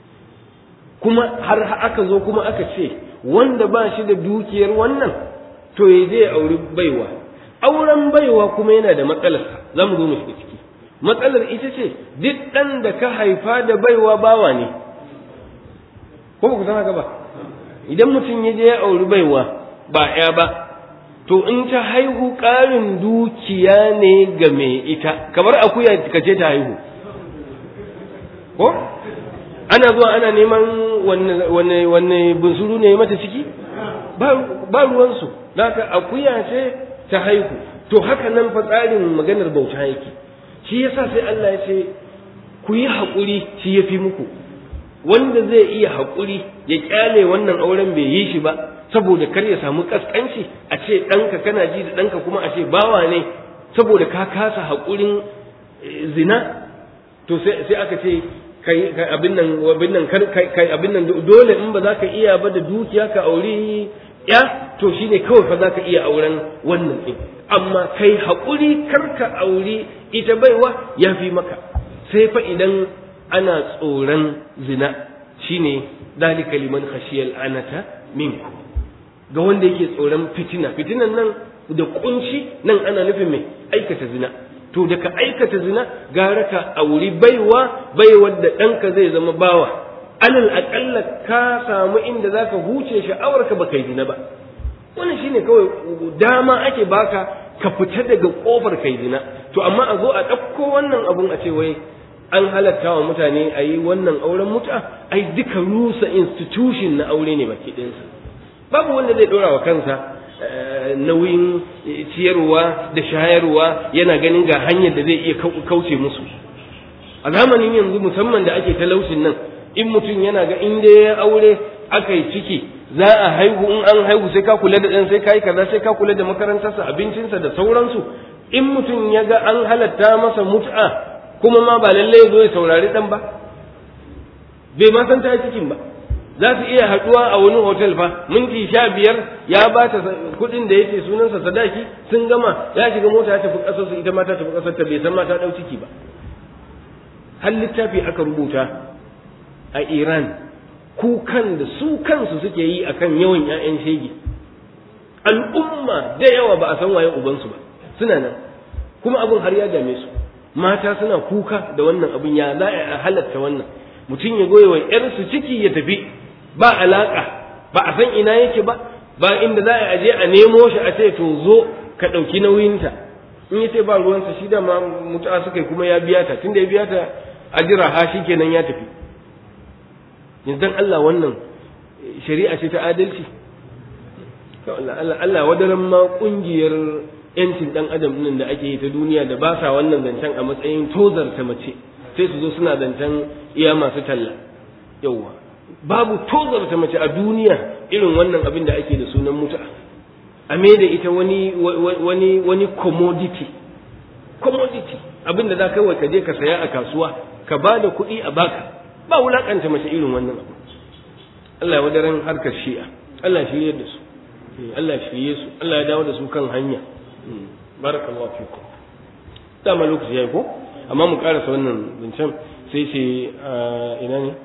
kuma har aka zo kuma aka ce wanda ba shi da dukiyar wannan to ya je ya auri baiwa auren baiwa kuma yana da matsalar za mu zo mu shiga ciki matsalar ita ce duk ɗan da ka haifa da baiwa bawa ne ko ba ku san haka ba idan mutum ya je ya auri baiwa ba ya ba to in ta haihu ƙarin dukiya ne ga mai ita kamar akuya ka ce ta haihu ko ana zuwa ana neman wanne wanne bunsuru ne mata ciki ba ruwansu haka akuya ce ta haihu to haka nan fa tsarin maganar bauta yake shi yasa sai Allah ya ce ku yi haƙuri shi ya fi muku wanda zai iya haƙuri ya ƙyale wannan auren bai yi shi ba saboda kar ya samu ƙasƙanci a ce ɗanka kana ji da ɗanka kuma a ce bawa ne saboda ka kasa haƙurin zina to sai aka ce kai abin nan abin nan kai abin nan dole in ba za ka iya ba da dukiya ka auri ya to shine kawai fa za ka iya auren wannan ɗin amma kai haƙuri kar ka auri ita baiwa ya fi maka sai fa idan ana tsoron zina shine dalika liman khashiyal anata minku ga wanda yake tsoron fitina fitinan nan da kunci nan ana nufin mai aikata zina to da ka aikata zina gara ka auri baiwa baiwar da ɗanka zai zama bawa alal aƙalla ka samu inda za ka huce sha'awarka ba kai zina ba wannan shine kawai dama ake baka ka fita daga ƙofar kai zina to amma a zo a ɗauko wannan abun a ce wai an halatta wa mutane a yi wannan auren muta ai duka rusa institution na aure ne baki ɗinsa babu wanda zai ɗora wa kansa nauyin ciyarwa da shayarwa yana ganin ga hanyar da zai iya kauce musu a zamanin yanzu musamman da ake talaucin nan in mutum yana ga in dai ya aure aka yi ciki za a haihu in an haihu sai ka kula da ɗan sai ka yi kaza sai ka kula da makarantarsa abincinsa da sauransu in mutum ya ga an halatta masa mut'a kuma ma ba lallai ya zo ya saurari ɗan ba bai ma san ta cikin ba za su iya haɗuwa a wani hotel fa minti sha biyar ya ba ta kuɗin da yake sunansa sadaki sun gama ya shiga mota ya tafi ƙasarsu ita ma ta tafi ƙasarta bai san ma ta ɗau ciki ba har littafi aka rubuta a iran kukan da su kansu suke yi akan yawan 'ya'yan shege al'umma da yawa ba a san waye ubansu ba suna nan kuma abin har ya dame su mata suna kuka da wannan abin ya za a halatta wannan mutum ya goya wa ‘yarsu ciki ya tafi ba alaƙa ba a san ina yake ba ba inda za a aje a nemo shi a ce to zo ka ɗauki nauyinta in ya ce ba ruwansa shi da ma mutu'a suka kuma ya biya ta tunda ya biya ta a jira ha shi kenan ya tafi yanzu dan Allah wannan shari'a ce ta adalci Allah wadaran ma kungiyar yancin dan adam nan da ake yi ta duniya da ba sa wannan zancen a matsayin tozarta mace sai su zo suna zancen iya masu talla yauwa babu tozarta mace a duniya irin wannan abin da ake da sunan mutu'a a me da ita wani wani wani commodity commodity abin da za ka yi ka je ka saya a kasuwa ka ba da kuɗi a baka ba wulakanta mace irin wannan abu Allah ya wadaran harkar shi'a Allah ya shirye da su Allah ya shirye su Allah ya dawo da su kan hanya barakallahu fikum dama lokaci yayi ko amma mu karasa wannan bincin sai ce ina ne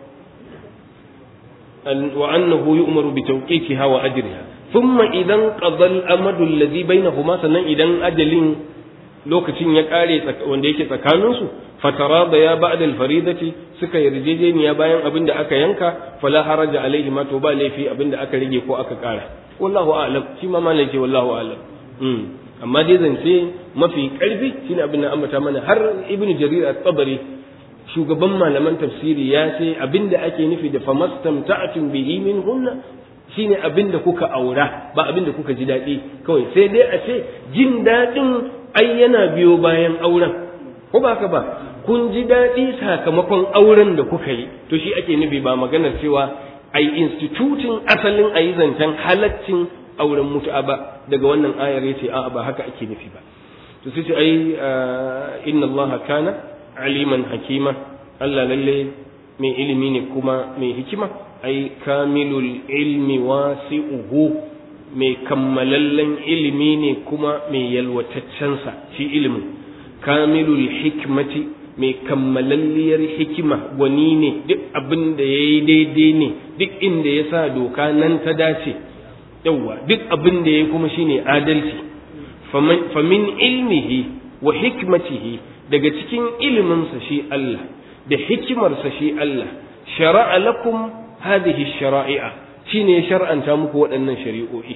wa annahu yu'maru bi tawqiqiha wa ajriha thumma idan qada al-amadu alladhi bainahuma sannan idan ajalin lokacin ya kare wanda yake tsakaninsu fatara da ya ba'da al-faridati suka yarjejeniya bayan abin da aka yanka fala haraja alaihi ma to ba laifi abin da aka rage ko aka kara wallahu a'lam shi ma malai ce wallahu a'lam amma dai zance mafi karfi shine abin da ambata mana har ibn jarir at-tabari shugaban malaman tafsiri ya ce abin da ake nufi da famastamta'tum bihi min hunna shine abin da kuka aura ba abin da kuka ji daɗi kawai sai dai a ce jin daɗin ai yana biyo bayan auren ko ba haka ba kun ji daɗi sakamakon auren da kuka yi to shi ake nufi ba maganar cewa ai institutin asalin a yi zancen halaccin auren mutu'a ba daga wannan ayar yace a'a ba haka ake nufi ba to sai ce ai inna allaha kana aliman hakima Allah lalle mai ilimi ne kuma mai hikima ai kamilul ilmi wasi'uhu mai kammalallen ilimi ne kuma mai yalwataccensa shi ilimin kamilul hikmati mai kammalalliyar hikima gwani ne duk abin da ya yi daidai ne duk inda ya sa doka nan ta dace yauwa duk abin da ya yi kuma shine adalci famin ilmihi wa hikmatihi daga cikin iliminsa shi Allah da hikimarsa shi Allah shara'a lakum hadhihi shara'i'a shine ya shar'anta muku waɗannan shari'o'i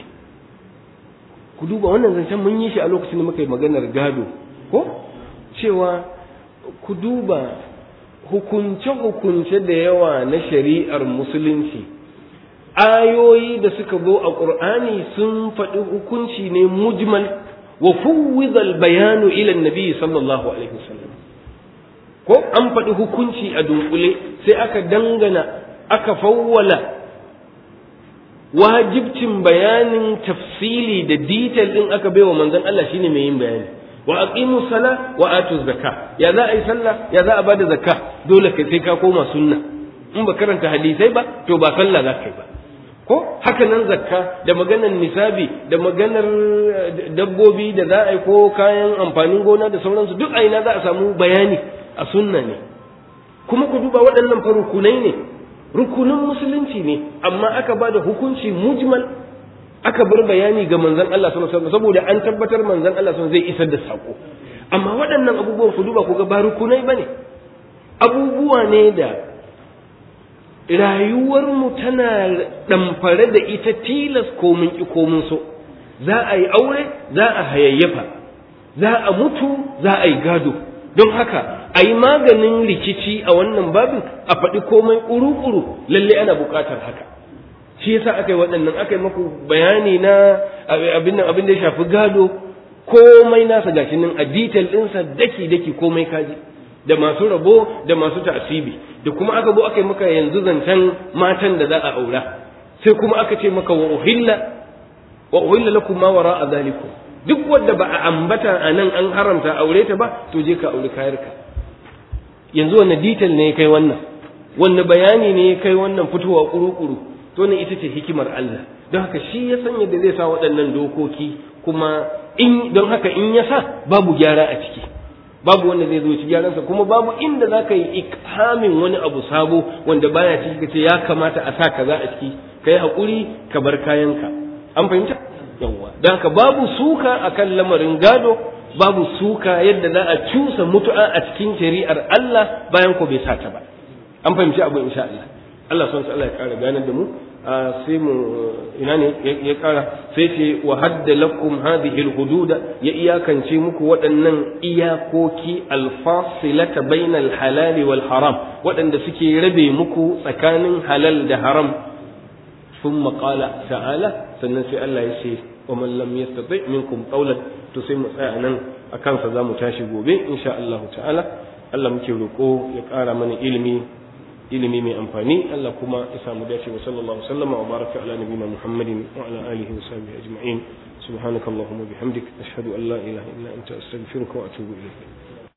ku duba wannan zancen mun yi shi a lokacin da muka yi maganar gado ko cewa ku duba hukunce-hukunce da yawa na shari'ar musulunci ayoyi da suka zo a ƙur'ani sun faɗi hukunci ne mujmal wa fuwwidal bayanu ila nabi sallallahu alaihi wasallam ko an faɗi hukunci a dunkule sai aka dangana aka fawwala wajibcin bayanin tafsili da detail din aka baiwa manzon Allah shine mai yin bayani wa aqimu sala wa atu zakka ya za a yi sallah ya za a bada zakka dole kai sai ka koma sunna in ba karanta hadisai ba to ba sallah za ka yi ba ko haka nan zakka da maganar nisabi da maganar dabbobi da za a yi ko kayan amfanin gona da sauransu duk a ina za a samu bayani a sunna ne kuma ku duba waɗannan fa rukunai ne rukunin musulunci ne amma aka ba da hukunci mujmal aka bar bayani ga manzon Allah sallallahu alaihi wasallam saboda an tabbatar manzon Allah sallallahu zai isar da sako amma waɗannan abubuwan ku duba ku ga ba rukunai bane abubuwa ne da rayuwarmu tana ɗamfare da ita tilas ko mun ki ko mun so za a yi aure za a hayayyafa za a mutu za a yi gado don haka a yi maganin rikici a wannan babin a faɗi komai ƙuru-ƙuru lalle ana buƙatar haka shi yasa aka yi waɗannan aka yi maku bayani na abin abin da ya shafi gado komai nasa gashi nan a detail ɗinsa daki-daki komai kaji da masu rabo da masu ta'asibi da kuma aka zo aka yi maka yanzu zancen matan da za a aura sai kuma aka ce maka wa uhilla wa uhilla lakum ma wara zalikum duk wanda ba a ambata a nan an haramta aure ta ba to je ka aure kayarka yanzu wanne detail ne ya kai wannan wanne bayani ne ya kai wannan fitowa kuru-kuru to ne ita ce hikimar Allah don haka shi ya san yadda zai sa waɗannan dokoki kuma in don haka in ya sa babu gyara a ciki babu wanda zai zo ci gyaransa kuma babu inda za ka yi ikhamin wani abu sabo wanda baya ciki ka ce ya kamata a sa kaza a ciki ka yi haƙuri ka bar kayanka an fahimta yawwa don haka babu suka akan lamarin gado babu suka yadda za a cusa mutu'a a cikin shari'ar Allah bayan ko bai sata ba an fahimci abu insha Allah Allah son Allah ya kara ganar da mu sai mu ina ne ya kara sai ce wa hadda lakum hadhihi alhudud ya iyakance muku waɗannan iyakoki alfasilata bainal halali wal haram waɗanda suke rabe muku tsakanin halal da haram ثم قال تعالى sannan sai Allah ya ce wa man lam yastati minkum qawlan to sai mu tsaya nan akan sa zamu tashi gobe insha Allah ta'ala Allah muke roko ya ƙara mana ilimi ilimi mai amfani Allah kuma ya samu dace wa sallallahu alaihi wa baraka ala nabiyina Muhammadin wa ala alihi wa sahbihi ajma'in subhanakallahumma bihamdik ashhadu an la ilaha illa anta astaghfiruka wa atubu ilayk